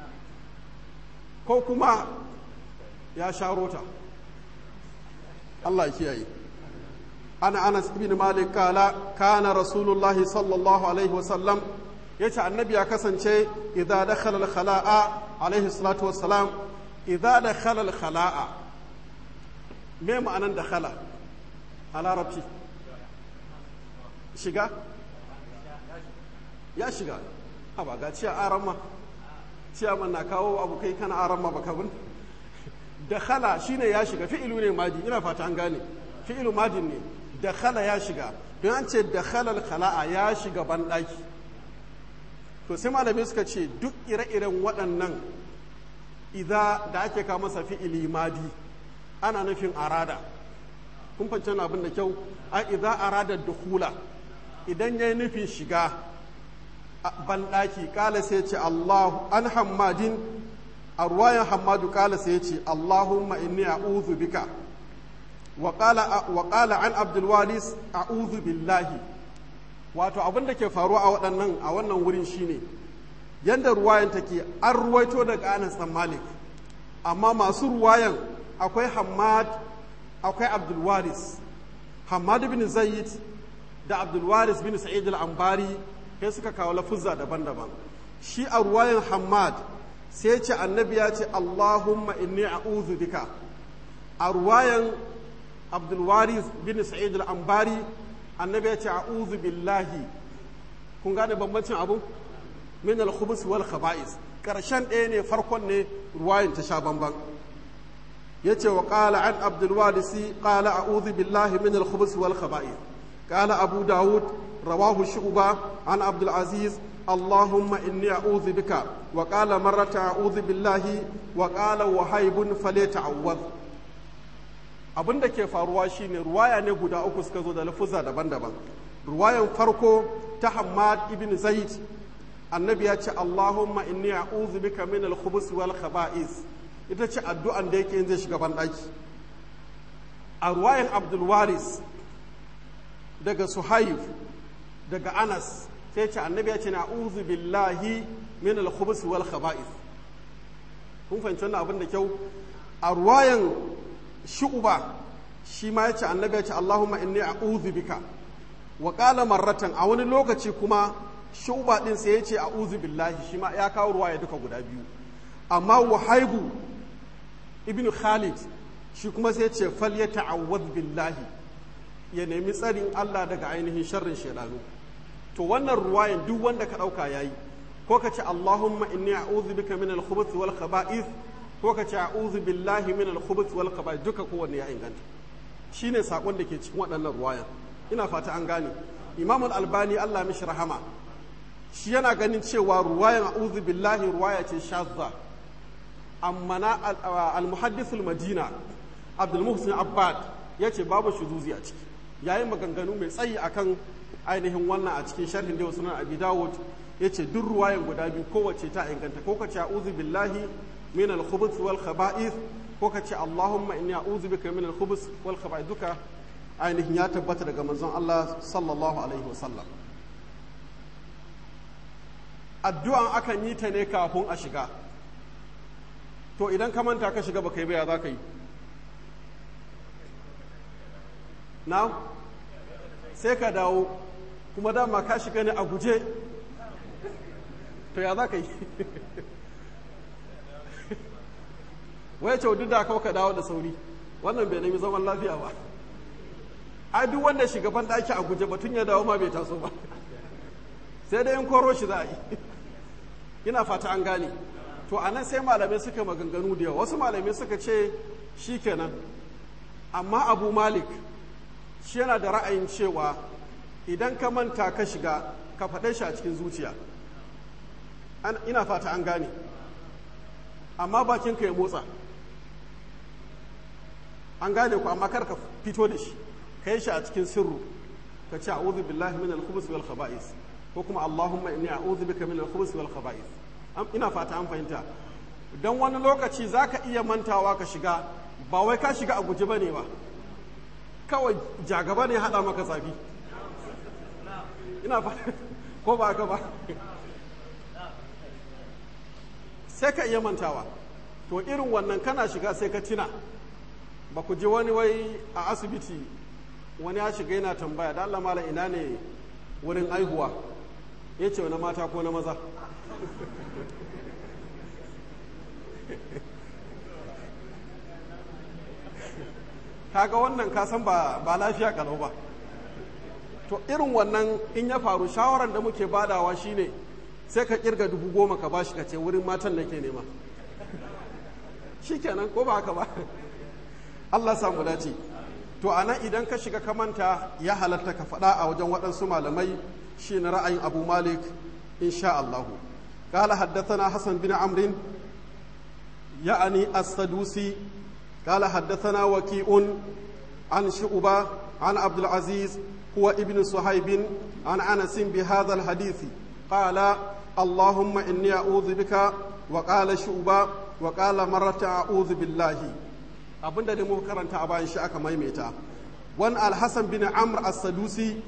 ko kuma ya sha rota Allah ya kiyaye ana anas ibn malik kala kana rasulullahi sallallahu alaihi wasallam yace annabi ya kasance idza dakhala al-khala'a alaihi salatu wassalam idza dakhala al-khala'a me ma'anan dakhala a larabci shiga ya shiga a ba ga ciya aran ma ciyaman na kawo abu kai kana aran ma baka bin dakhala shine ya shiga fi'ilu ne madi ina fata an gane fi'ilu madin ne dakhala ya shiga don an ce dakhala al-khala'a ya shiga banɗaki to sai malamai suka ce duk ire-iren waɗannan idza da ake kawo masa fi'ili madi ana nufin arada kun fahimci abin da kyau a idza arada dukhula idan yayi nufin shiga banɗaki kala sai ce Allah an hammadin a ruwayan hammadu kala sai ce Allahumma inni a'udhu bika wa qala an abdul waris a'udhu billahi wato abin da ke faruwa a waɗannan a wannan wurin shine yanda ruwayan take an ruwaito daga Anas dan Malik amma masu ruwayan akwai Hammad akwai Abdul Waris Hammad bin Zaid da Abdul Waris bin Sa'id al-Ambari sai suka kawo lafuzza daban-daban shi a ruwayan Hammad sai ce annabi ya ce Allahumma inni a'udhu bika a ruwayan Abdul Waris bin Sa'id al-Ambari annabi ya ce a'udhu billahi kun gane bambancin abu min al-khubus wal khaba'is karshen ɗaya ne farkon ne ruwayin ta sha bamban yace wa qala an abdul walisi qala a'udhu billahi min al-khubus wal khaba'is qala abu daud rawahu shu'ba an abdul aziz اللهم إني أعوذ بك وقال مرة أعوذ بالله وقال وهيب فليتعوذ abin da ke faruwa shine ruwaya ne guda uku suka zo da lafuzza daban-daban ruwayan farko ta Hammad ibn Zaid annabi ya ce Allahumma inni a'udhu bika min al-khubuth wal khaba'is ita ce addu'an da yake zai shiga banɗaki a ruwayan Abdul Waris daga Suhaib daga Anas sai ce annabi ya ce na a'udhu billahi min al-khubuth wal khaba'is kun fahimci wannan abin da kyau a ruwayan shu'uba shi ma yace annabi yace Allahumma inni a'udhu bika wa qala marratan a wani lokaci kuma shuba din sai ya ce a'udhu billahi shi ma ya kawo ruwaya duka guda biyu amma wahaibu ibn khalid shi kuma sai ya ce fal ya ta'awwad billahi ya nemi tsarin Allah daga ainihin sharrin shaidanu to wannan ruwayan duk wanda ka dauka yayi ko ka ce Allahumma inni a'udhu bika min al-khubuth wal khaba'ith ko ka ce a'udhu billahi min al-khubuth wal khaba'ith duka kowanne ya inganta shine sakon da ke cikin waɗannan ruwayan ina fata an gane Imam al-Albani Allah mishi rahama shi yana ganin cewa ruwayan a'udhu billahi ruwaya ce shazza amma na al-muhaddith al-Madina Abdul Muhsin Abbad yace babu shuzuzi a ciki yayin maganganu mai tsayi akan ainihin wannan a cikin sharhin da sunan Abi Dawud ya ce duk ruwayan guda biyu kowace ta inganta ko ka ce a'udhu billahi min al-khubuth wal khaba'ith ko ka ce Allahumma inni a'udhu bika min al-khubuth wal khaba'ith duka ainihin ya tabbata daga manzon Allah sallallahu alaihi wasallam addu'an akan yi ta ne kafin a shiga to idan ka manta ka shiga baka yi ba ya za ka yi na sai ka dawo kuma dama ka shiga ne a guje to ya za ka yi wai ce duk da kawo ka dawo da sauri wannan bai nemi zaman lafiya ba ai duk wanda shugaban ɗaki a guje batun ya dawo ma bai taso ba sai dai in koro shi za a yi ina fata an gane to a nan sai malamai suka maganganu da yawa wasu malamai suka ce shi kenan amma abu malik shi yana da ra'ayin cewa idan ka manta ka shiga ka faɗe shi a cikin zuciya ina fata an gane amma bakinka ya motsa an gane ku amma kar ka fito da shi ka yi shi a cikin sirru ka ce a'udhu billahi min al-khubus wal khaba'is ko kuma allahumma inni a'udhu bika min al-khubus wal khaba'is ina fata an fahimta dan wani lokaci zaka iya mantawa ka shiga ba wai ka shiga a guje bane ba kawai jagaba ne hada maka zafi ina fata ko ba ka ba sai ka iya mantawa to irin wannan kana shiga sai ka tina ba ku ji wani wai a asibiti wani ya shiga yana tambaya da Allah mala ina ne wurin aihuwa ya ce wani mata ko na maza kaga wannan kasan ba ba lafiya kalau ba to irin wannan in ya faru shawaran da muke badawa shine sai ka kirga dubu goma ka bashi ka ce wurin matan nake nema shikenan ko ba haka ba Allah samu dace to anan idan ka shiga ka manta ya halatta ka faɗa a wajen waɗansu malamai shi na ra'ayin abu malik insha Allahu قال حدثنا حسن بن عمرو يعني السدوسي قال حدثنا وكيء عن شعبة عن عبد العزيز هو ابن صهيب عن أنس بهذا الحديث قال اللهم إني أعوذ بك وقال شعبة وقال مرة أعوذ بالله abinda da muka karanta a bayan shi aka maimaita wan alhassan bin amr as-sadusi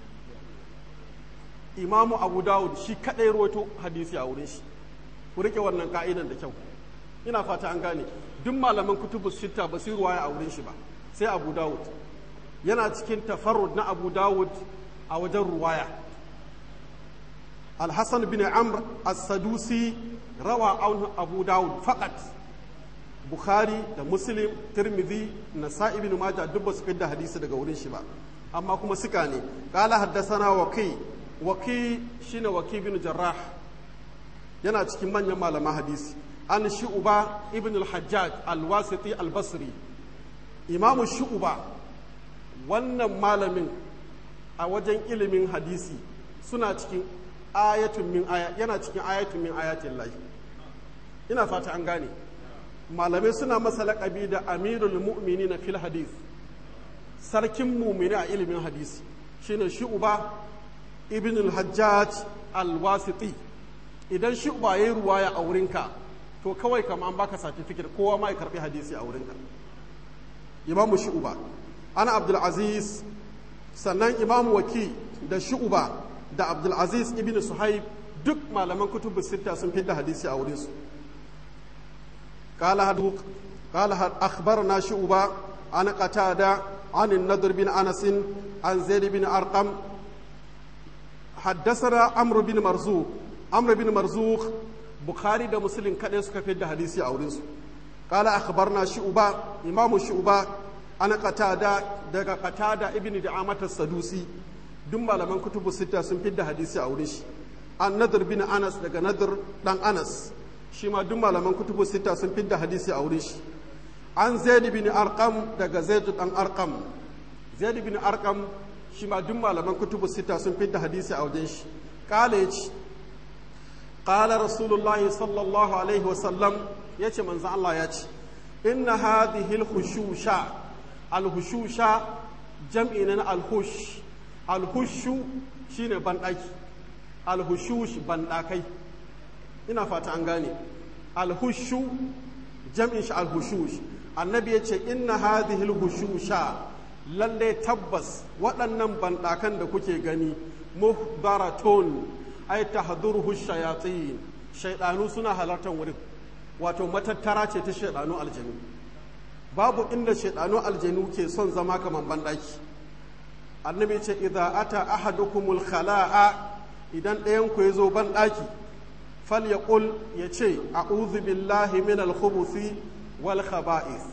imamu abu dawud shi kadai roto hadisi a wurin shi ku rike wannan ka'idan da kyau ina fata an gane duk malaman kutubus sitta ba su ruwaya a wurin shi ba sai abu dawud yana cikin tafarrud na abu dawud a wajen ruwaya alhassan bin amr as-sadusi rawa abu dawud faqat bukhari da muslim tirmidhi nasa'i ibn majah duk ba su da hadisi daga wurin shi ba amma kuma suka ne qala haddathana waqi waqi shine waqi bin jarrah yana cikin manyan malaman hadisi an shu'ba ibn al-hajjaj al-wasiti al-basri imamu shu'ba wannan malamin a wajen ilimin hadisi suna cikin ayatun min aya yana cikin ayatun min ayatin lahi ina fata an gane malamai suna masa laƙabi da amirul mu'mini na fil hadith sarkin mumini a ilimin hadisi shine shu'ba ibn al-hajjaj al-wasiti idan shu'ba yayi ruwaya a wurinka to kawai kama an baka certificate kowa ma ya karbi hadisi a wurinka imamu shu'ba ana abdul aziz sannan imamu waki da shu'ba da abdul aziz ibn suhaib duk malaman kutubu sitta sun fi da hadisi a wurinsu قال هدوك قال أخبرنا شعبة عن قتادة عن النضر بن أنس عن زيد بن أرقم haddasana amr bin marzuq amr bin marzuq bukhari da muslim kadai suka fi da hadisi a wurin su qala akhbarna shu'ba imamu shu'ba ana qatada daga qatada ibn da'amat as-sadusi duk malaman kutubu sita sun fi da hadisi a wurin shi an nadr bin anas daga nadr dan anas shi ma duk malaman kutubu sita sun fi da hadisi a wurin shi an zaid bin arqam daga zaid dan arqam zaid bin arqam shi ma duk malaman kutubu sita sun fi da hadisi a wajen shi kala yace qala rasulullahi sallallahu alaihi wa sallam yace manzo Allah ya ce inna hadhihi al-khushusha al-hushusha jam'i na al-hush al-hushu shine bandaki al-hushush bandakai ina fata an gane al-hushu jam'in shi al-hushush annabi yace inna hadhihi al-hushusha lalle tabbas waɗannan bandakan da kuke gani muhdaratun ay tahduruhu shayatin shaydanu suna halartar wurin wato matattara ce ta shaydanu aljanu babu inda shaydanu aljanu ke son zama kaman bandaki annabi ce idza ata ahadukumul khala'a idan ɗayan ku yazo bandaki falyaqul yace a'udhu billahi minal khubuthi wal khaba'ith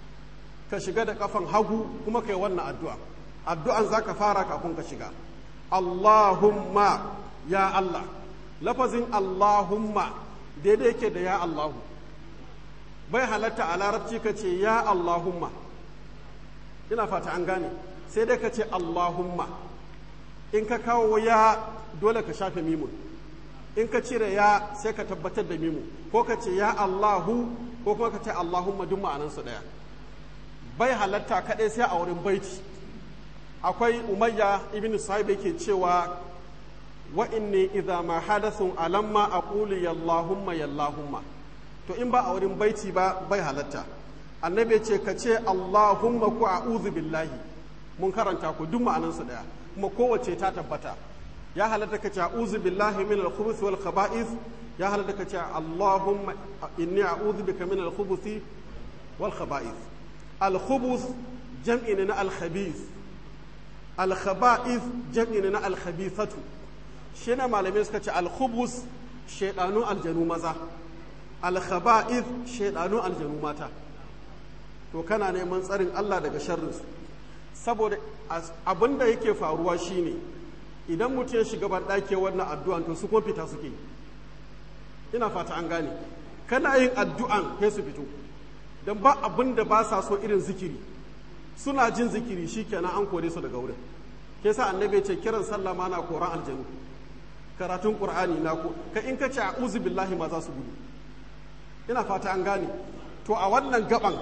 ka shiga da kafan hagu kuma kai wannan addu'a addu'an zaka fara kafin ka shiga Allahumma ya Allah lafazin Allahumma daidai yake da ya Allahu bai halatta a larabci ka ce ya Allahumma ina fata an gane sai dai ka ce Allahumma in ka kawo ya dole ka shafe mimun in ka cire ya sai ka tabbatar da mimu ko ka ce ya Allahu ko kuma ka ce Allahumma duk ma'anansu ɗaya bai halatta kaɗai sai a wurin baiti akwai umayya ibn sahib yake cewa wa inni idza ma hadathun alamma aqulu yallahumma yallahumma to in ba a wurin baiti ba bai halatta annabi ce ka ce allahumma ku a'udhu billahi mun karanta ku duk ma'anan su daya kuma kowace ta tabbata ya halatta ka ce a'udhu billahi min al-khubuthi wal khaba'ith ya halatta ka ce allahumma inni a'udhu bika min al-khubuthi wal khaba'ith al-khubuth jam'i na al-khabith al-khaba'ith jam'i na al-khabithatu shi na malamai suka ce al-khubus shaidanu aljanu maza al-khaba'ith shaidanu aljanu mata to kana neman tsarin Allah daga sharrinsu saboda abin da yake faruwa shine idan mutum ya shiga ban ɗake wannan addu'an to su kuma fita suke ina fata an gane kana yin addu'an sai su fito don ba abin da ba sa so irin zikiri suna jin zikiri shikenan an kore su daga wurin ke sa annabi ce kiran sallah ma na koran aljanu karatun qur'ani na ko ka in ka ce a'udhu billahi ma za su gudu ina fata an gane to a wannan gaban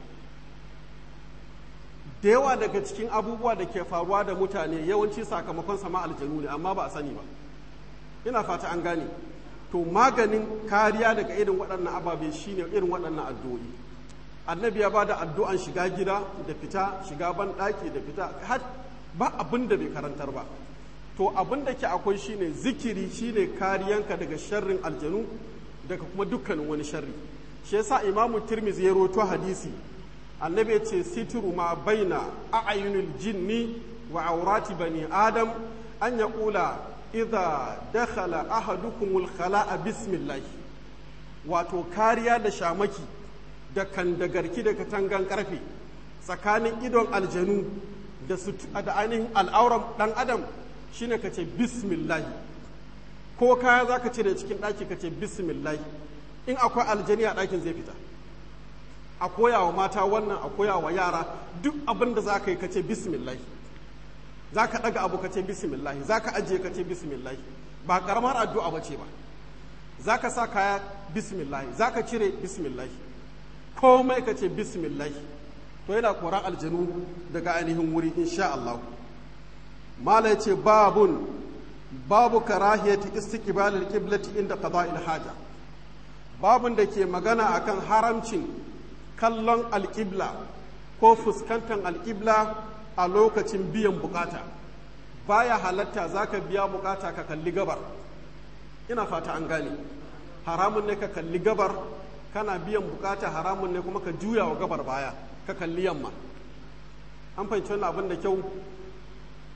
da yawa daga cikin abubuwa da ke faruwa da mutane yawanci sakamakon sama aljanu ne amma ba a sani ba ina fata an gane to maganin kariya daga irin waɗannan ababe shine irin waɗannan addu'o'i annabi ya bada addu'an shiga gida da fita shiga ban ɗaki da fita har ba abin da bai karantar ba to abin da ke akwai shine zikiri shine kariyanka daga sharrin aljanu daga kuma dukkanin wani sharri shi yasa imamu tirmizi ya roto hadisi annabi ya ce sitiru ma baina a'yunil jinni wa aurati bani adam an ya kula idza dakhala ahadukumul khala'a bismillah wato kariya da shamaki da kandagarki da katangan karfe tsakanin idon aljanu da su da ainihin al'auran dan adam shine ka ce bismillah ko kaya za ka cire cikin ɗaki ka ce bismillah in akwai aljani a ɗakin zai fita a koya wa mata wannan a koya wa yara duk abin da za ka yi ka ce bismillah za ka ɗaga abu ka ce bismillah za ka ajiye ka ce bismillah ba ƙaramar addu'a ba ce ba za ka sa kaya bismillah za ka cire bismillah komai ka ce bismillah to yana koran aljanu daga ainihin wuri insha Allah mala ya ce babun babu karahiyati istiqbalil qiblati inda qada'il haja babun da ke magana akan haramcin kallon alƙibla ko fuskantar alƙibla a lokacin biyan bukata baya halatta zaka biya bukata ka kalli gabar ina fata an gane haramun ne ka kalli gabar kana biyan bukata haramun ne kuma ka juya wa gabar baya ka kalli yamma an fahimci wannan abin da kyau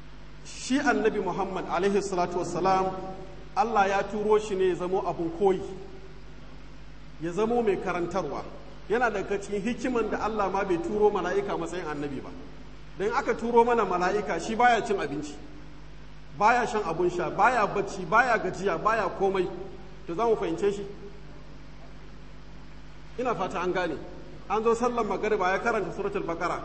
shi annabi muhammad alaihi salatu wassalam allah ya turo shi ne ya zamo abun koyi ya zamo mai karantarwa yana daga cikin hikiman da allah ma bai turo mala'ika matsayin annabi ba don aka turo mana mala'ika shi baya cin abinci baya shan abun sha baya bacci baya gajiya baya komai to za mu fahimce shi ina fata an gane an zo sallan magariba ya karanta suratul bakara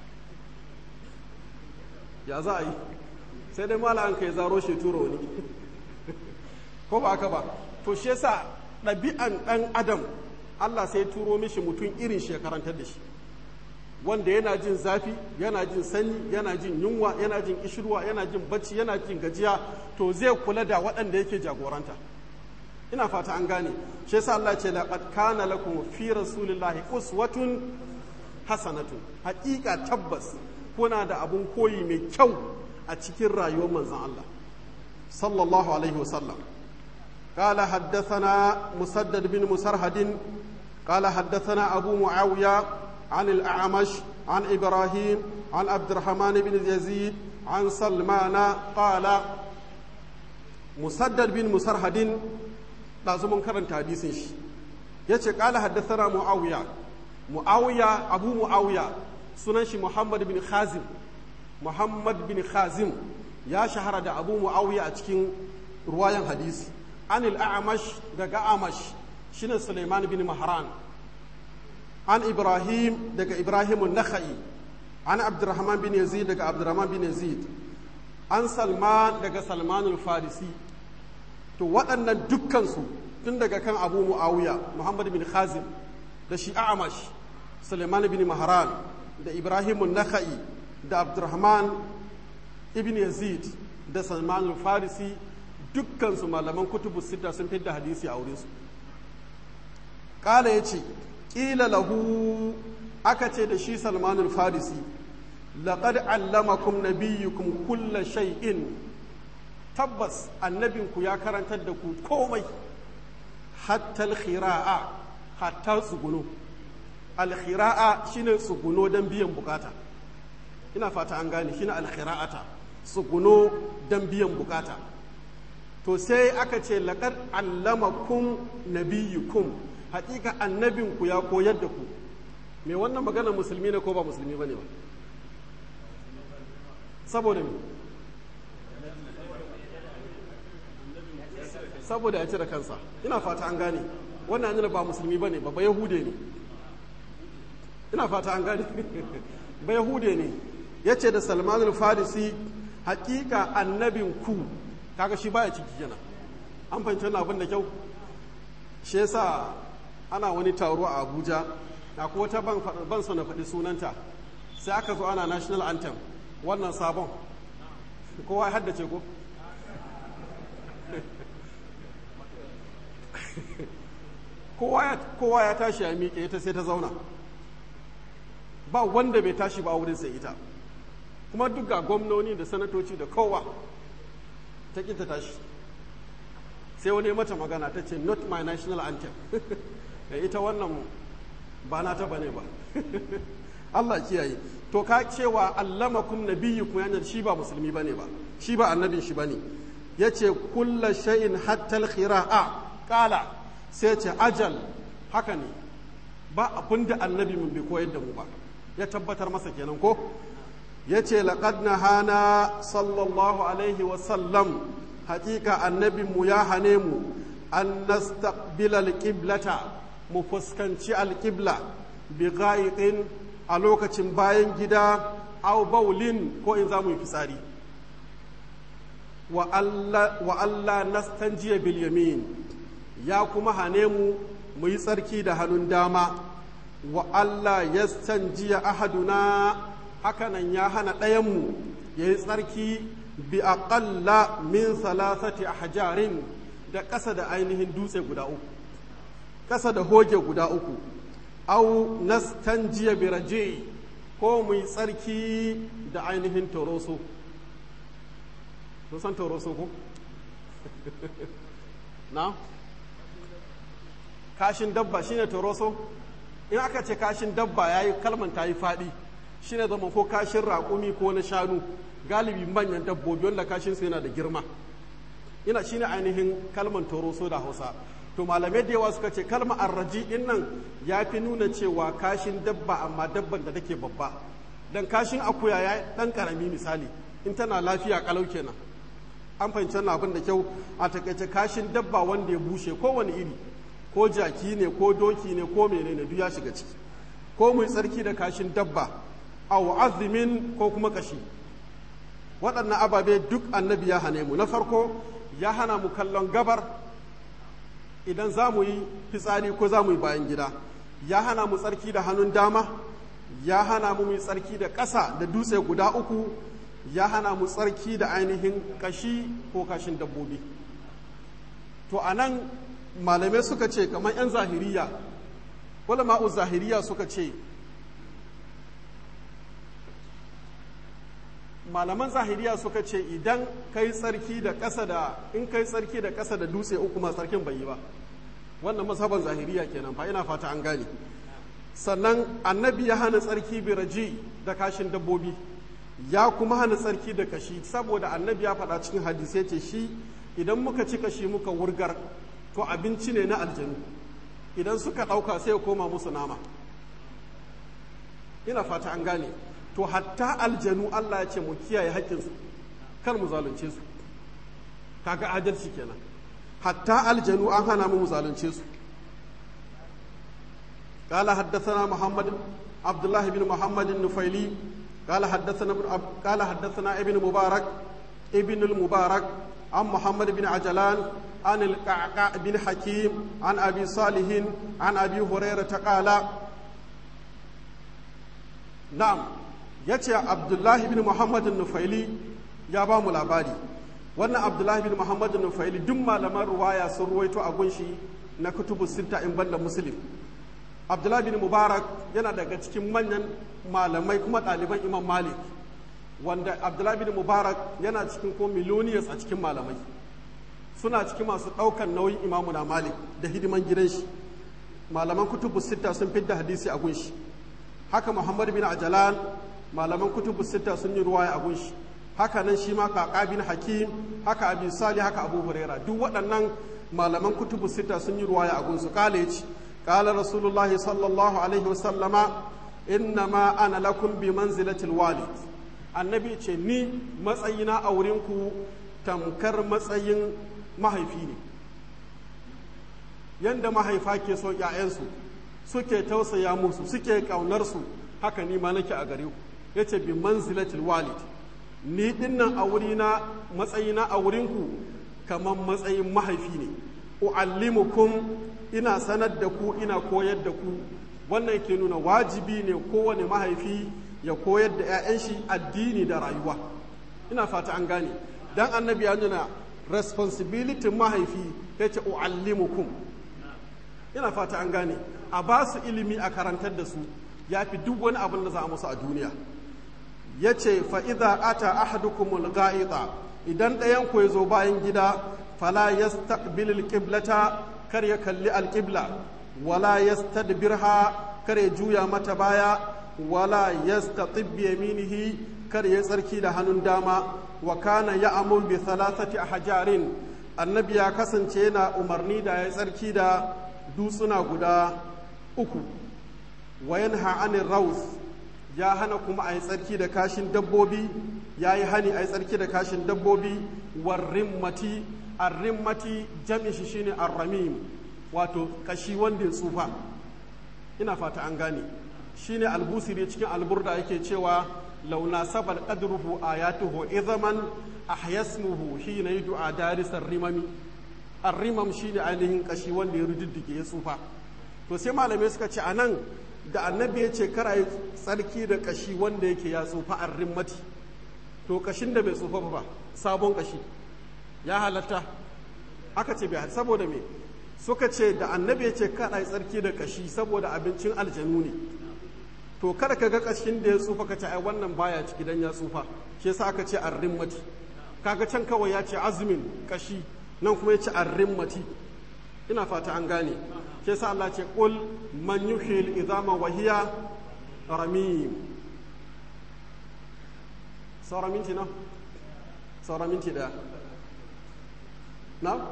ya za a yi sai dai mala an kai zaro shi turo wani ko ba haka ba to shi yasa ɗabi'an ɗan adam Allah sai turo mishi mutum irin shi ya karantar da shi wanda yana jin zafi yana jin sanyi yana jin yunwa yana jin ishirwa yana jin bacci yana jin gajiya to zai kula da waɗanda yake jagoranta ina fata an gane shi yasa Allah ce laqad kana lakum fi rasulillahi uswatun hasanatun haƙiƙa tabbas kuna da abun koyi mai kyau a cikin rayuwar manzon Allah sallallahu alaihi wasallam قال حدثنا مسدد بن مسرهد قال حدثنا أبو معاوية عن الأعمش عن إبراهيم عن عبد الرحمن بن يزيد عن سلمان قال مسدد بن مسرهد لازم كرنت حديث yace قال حدثنا معاوية معاوية أبو معاوية sunan shi Muhammad bin Khazim Muhammad bin Khazim ya shahara da Abu Muawiya a cikin ruwayan hadisi anil a'mash daga amash shine Sulaiman bin Mahran an Ibrahim daga Ibrahim an-Nakhai an Abdurrahman bin Yazid daga Abdurrahman bin Yazid an Salman daga Salman al-Farisi to waɗannan dukkansu tun daga kan Abu Muawiya Muhammad bin Khazim da shi Amash Sulaiman bin Mahran da Ibrahim an-Nakhai da Abdurrahman ibn Yazid da Salman al-Farisi dukkansu malaman kutubu sita sun fidda hadisi a wurinsu kala ya ce ƙila lahu aka ce da shi salmanul farisi laƙad allamakum nabiyyukum kulla shay'in tabbas annabinku ya karantar da ku komai hatta alkhira'a hatta tsuguno alkhira'a shine tsuguno don biyan bukata ina fata an gane shine alkhira'ata tsuguno don biyan bukata to sai aka ce laƙar allamakum nabiyukum haƙiƙa annabinku ya koyar da ku me wannan magana musulmi ne ko ba musulmi ba ne ba saboda me saboda ya cire kansa ina fata an gane wannan yana ba musulmi ba ne ba ba yahude ne ina fata an gane ba yahude ne ya ce da salmanul farisi haƙiƙa annabinku kaga shi baya ciki kenan an fahimci wannan abin da kyau shi yasa ana wani taro a Abuja na ko wata ban ban so na faɗi sunanta sai aka zo ana national anthem wannan sabon kowa ya haddace ko kowa ya tashi ya miƙe ita sai ta zauna ba wanda bai tashi ba wurin sai ita kuma duk ga gwamnoni da sanatoci da kowa ta ƙi ta tashi sai wani mata magana ta ce not my national anthem ita wannan ba na ta bane ba Allah kiyaye to ka cewa allamakum nabiyyukum yana shi ba musulmi bane ba shi ba annabin shi bane yace kulla shay'in hatta al-khira'a qala sai ce ajal haka ne ba abinda annabi mun bai koyar da mu ba ya tabbatar masa kenan ko yace laqad nahana sallallahu alaihi wa sallam haƙiƙa annabinmu ya hane mu an nastaqbila alqiblata mu fuskanci alqibla bi gha'iqin a lokacin bayan gida aw baulin ko in za mu yi fitsari wa Allah wa Allah nastanjiya bil yamin ya kuma hane mu mu yi tsarki da hannun dama wa Allah yastanjiya ahaduna hakanan ya hana ɗayanmu ya yi tsarki bi aƙalla min salasati ahjarin da ƙasa da ainihin dutse guda uku ƙasa da hoge guda uku au nastanjiya bi raje ko mu yi tsarki da ainihin toroso kun san toroso ko na kashin dabba shine toroso in aka ce kashin dabba yayi kalman ta yi faɗi shine zama ko kashin raƙumi ko na shanu galibi manyan dabbobi wanda kashin su yana da girma ina shine ainihin kalman toroso da hausa to malamai da yawa suka ce kalma arraji din nan ya fi nuna cewa kashin dabba amma dabban da take babba dan kashin akuya ya dan karami misali in tana lafiya kalau kenan an fahimci wannan abin da kyau a takaice kashin dabba wanda ya bushe kowane iri ko jaki ne ko doki ne ko menene duk ya shiga ciki ko mai tsarki da kashin dabba aw azumin ko kuma kashi waɗannan ababe duk annabi ya hane mu na farko ya hana mu kallon gabar idan za mu yi fitsari ko za mu yi bayan gida ya hana mu tsarki da hannun dama ya hana mu yi tsarki da ƙasa da dutse guda uku ya hana mu tsarki da ainihin kashi ko kashin dabbobi to a nan malamai suka ce kamar 'yan zahiriya ma'u zahiriya suka ce malaman zahiriya suka ce idan kai tsarki da ƙasa da in kai tsarki da ƙasa da dutse uku ma tsarkin bai yi ba wannan masaban zahiriya kenan fa ina fata an gane sannan annabi ya hana tsarki biraji da kashin dabbobi ya kuma hana tsarki da kashi saboda annabi ya faɗa cikin hadisai ce shi idan muka ci kashi muka wurgar to abinci ne na aljanu idan suka ɗauka sai ya koma musu nama ina fata an gane to hatta aljanu Allah ya ce mu kiyaye haƙƙinsu kar mu zalunce su kaga adalci kenan hatta aljanu an hana mu zalunce su قال حدثنا محمد عبد الله بن محمد النفيلي قال حدثنا قال حدثنا ابن مبارك ابن المبارك عن محمد بن عجلان عن القعقاع بن حكيم عن ابي صالح عن ابي هريره قال نعم yace abdullahi bin muhammad nufaili ya ba mu labari wannan abdullahi bin muhammad nufaili duk malaman ruwaya sun ruwaito a gunshi na kutubu sita in banda muslim abdullahi bin mubarak yana daga cikin manyan malamai kuma ɗaliban imam malik wanda abdullahi bin mubarak yana cikin ko miloniyas a cikin malamai suna cikin masu ɗaukan nauyin imamu na malik da hidiman gidan shi malaman kutubu sita sun fidda hadisi a gunshi haka muhammad bin ajalan malaman kutubu sita sun yi ruwaya a gunshi haka nan shi ma kaka bin hakim haka abi sali haka abu huraira duk waɗannan malaman kutubu sita sun yi ruwaya a gunsu kala ya ce قال رسول الله صلى الله عليه وسلم إنما أنا لكم بمنزلة الوالد annabi ce ni matsayina a wurinku tamkar matsayin mahaifi ne yadda mahaifa ke so ‘ya'yansu suke tausaya musu suke ƙaunarsu haka ni ma nake a gare ku ya ce bi manzilatil walid ni dinnan a wurina matsayina a wurinku kamar matsayin mahaifi ne u'allimukum ina sanar da ku ina koyar da ku wannan ke nuna wajibi ne kowane mahaifi ya koyar da 'ya'yan shi addini da rayuwa ina fata an gane dan annabi ya nuna responsibility mahaifi ya ce u'allimukum ina fata an gane a ba su ilimi a karantar da su ya fi duk wani abin da za a musu a duniya ya ce fa'iza ata ahadukumul ga'ita idan ɗayan ku ya zo bayan gida fala yastaqbil alqiblata kar ya kalli alqibla wala yastadbirha kar ya juya mata baya wala yastatib bi yaminihi kar ya tsarki da hannun dama wa kana ya'mul bi thalathati ahjarin annabi ya kasance yana umarni da ya tsarki da dutsuna guda uku wa yanha anir raus ya hana kuma a yi tsarki da kashin dabbobi ya yi hani a yi tsarki da kashin dabbobi warrimmati arrimmati jami shi shine arramim wato kashi wanda ya tsufa ina fata an gane shine albusiri cikin alburda yake cewa launa sabal qadruhu ayatuhu idhaman ahyasmuhu hina yud'a daris arrimami arrimam shine ainihin kashi wanda ya rududdige ya tsufa to sai malamai suka ce anan da annabi ya ce kara yi tsarki da kashi wanda yake ya tsufa arrimmati to kashin da bai tsufa ba sabon kashi ya halatta aka ce bai saboda me suka ce da annabi ya ce kada yi tsarki da kashi saboda abincin aljanu ne to kada ka ga kashin da ya tsufa ka ce ai wannan baya ciki dan ya tsufa shi yasa aka ce arrimmati kaga can kawai ya ce azumin kashi nan kuma ya ce arrimmati ina fata an gane shi yasa Allah ce qul man yuhil idama wa hiya ramim sauran minti na sauran minti daya na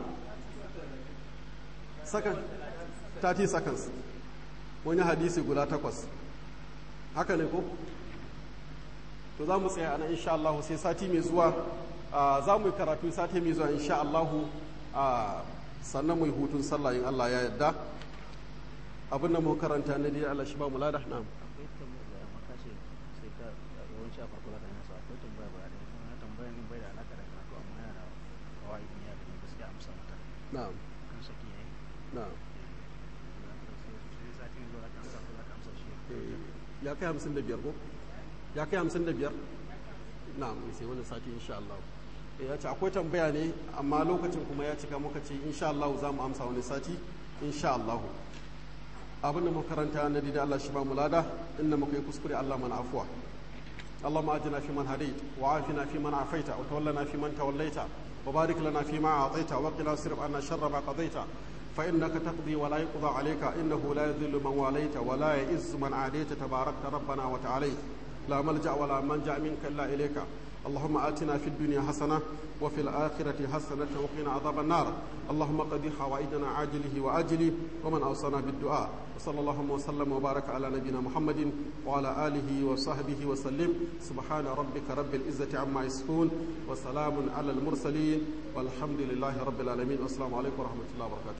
second 30 seconds wani hadisi guda takwas haka ne ko to za mu tsaya ana insha Allah sai sati mai zuwa za mu yi karatu sati mai zuwa insha Allah sannan mu yi hutun sallah in Allah ya yarda abin da mu karanta na dai Allah shi ba mu lada na'am akwai tambaya da maka ce sai ka yawanci a farko zaka nasa akwai tambaya ba da kuma tambaya ne bai da alaka da karatu amma yana da kawai ne ya da gaskiya amsa mata na'am kan saki yayi na'am sai sati ne zuwa kan sa ko zaka amsa shi ya kai hamsin da biyar ko ya kai hamsin da biyar na'am sai wani sati insha Allah ya ce akwai tambaya ne amma lokacin kuma ya cika muka ce insha Allah za mu amsa wani sati insha Allah abinda muka karanta na da Allah shi ba mu lada inda muka yi kuskure Allah mana afuwa اللهم اجنا في من هديت وعافنا في من عافيت وتولنا في من توليت وبارك لنا فيما اعطيت وقنا واصرف عنا شر ما قضيت فانك تقضي ولا يقضى عليك انه لا يذل من واليت ولا يئز من عاديت تباركت ربنا وتعاليت لا ملجا ولا منجا منك الا اليك اللهم آتنا في الدنيا حسنة وفي الآخرة حسنة وقنا عذاب النار اللهم قضي حوائجنا عاجله وآجله ومن أوصانا بالدعاء وصلى اللهم وسلم وبارك على نبينا محمد وعلى آله وصحبه وسلم سبحان ربك رب العزة عما يصفون وسلام على المرسلين والحمد لله رب العالمين والسلام عليكم ورحمة الله وبركاته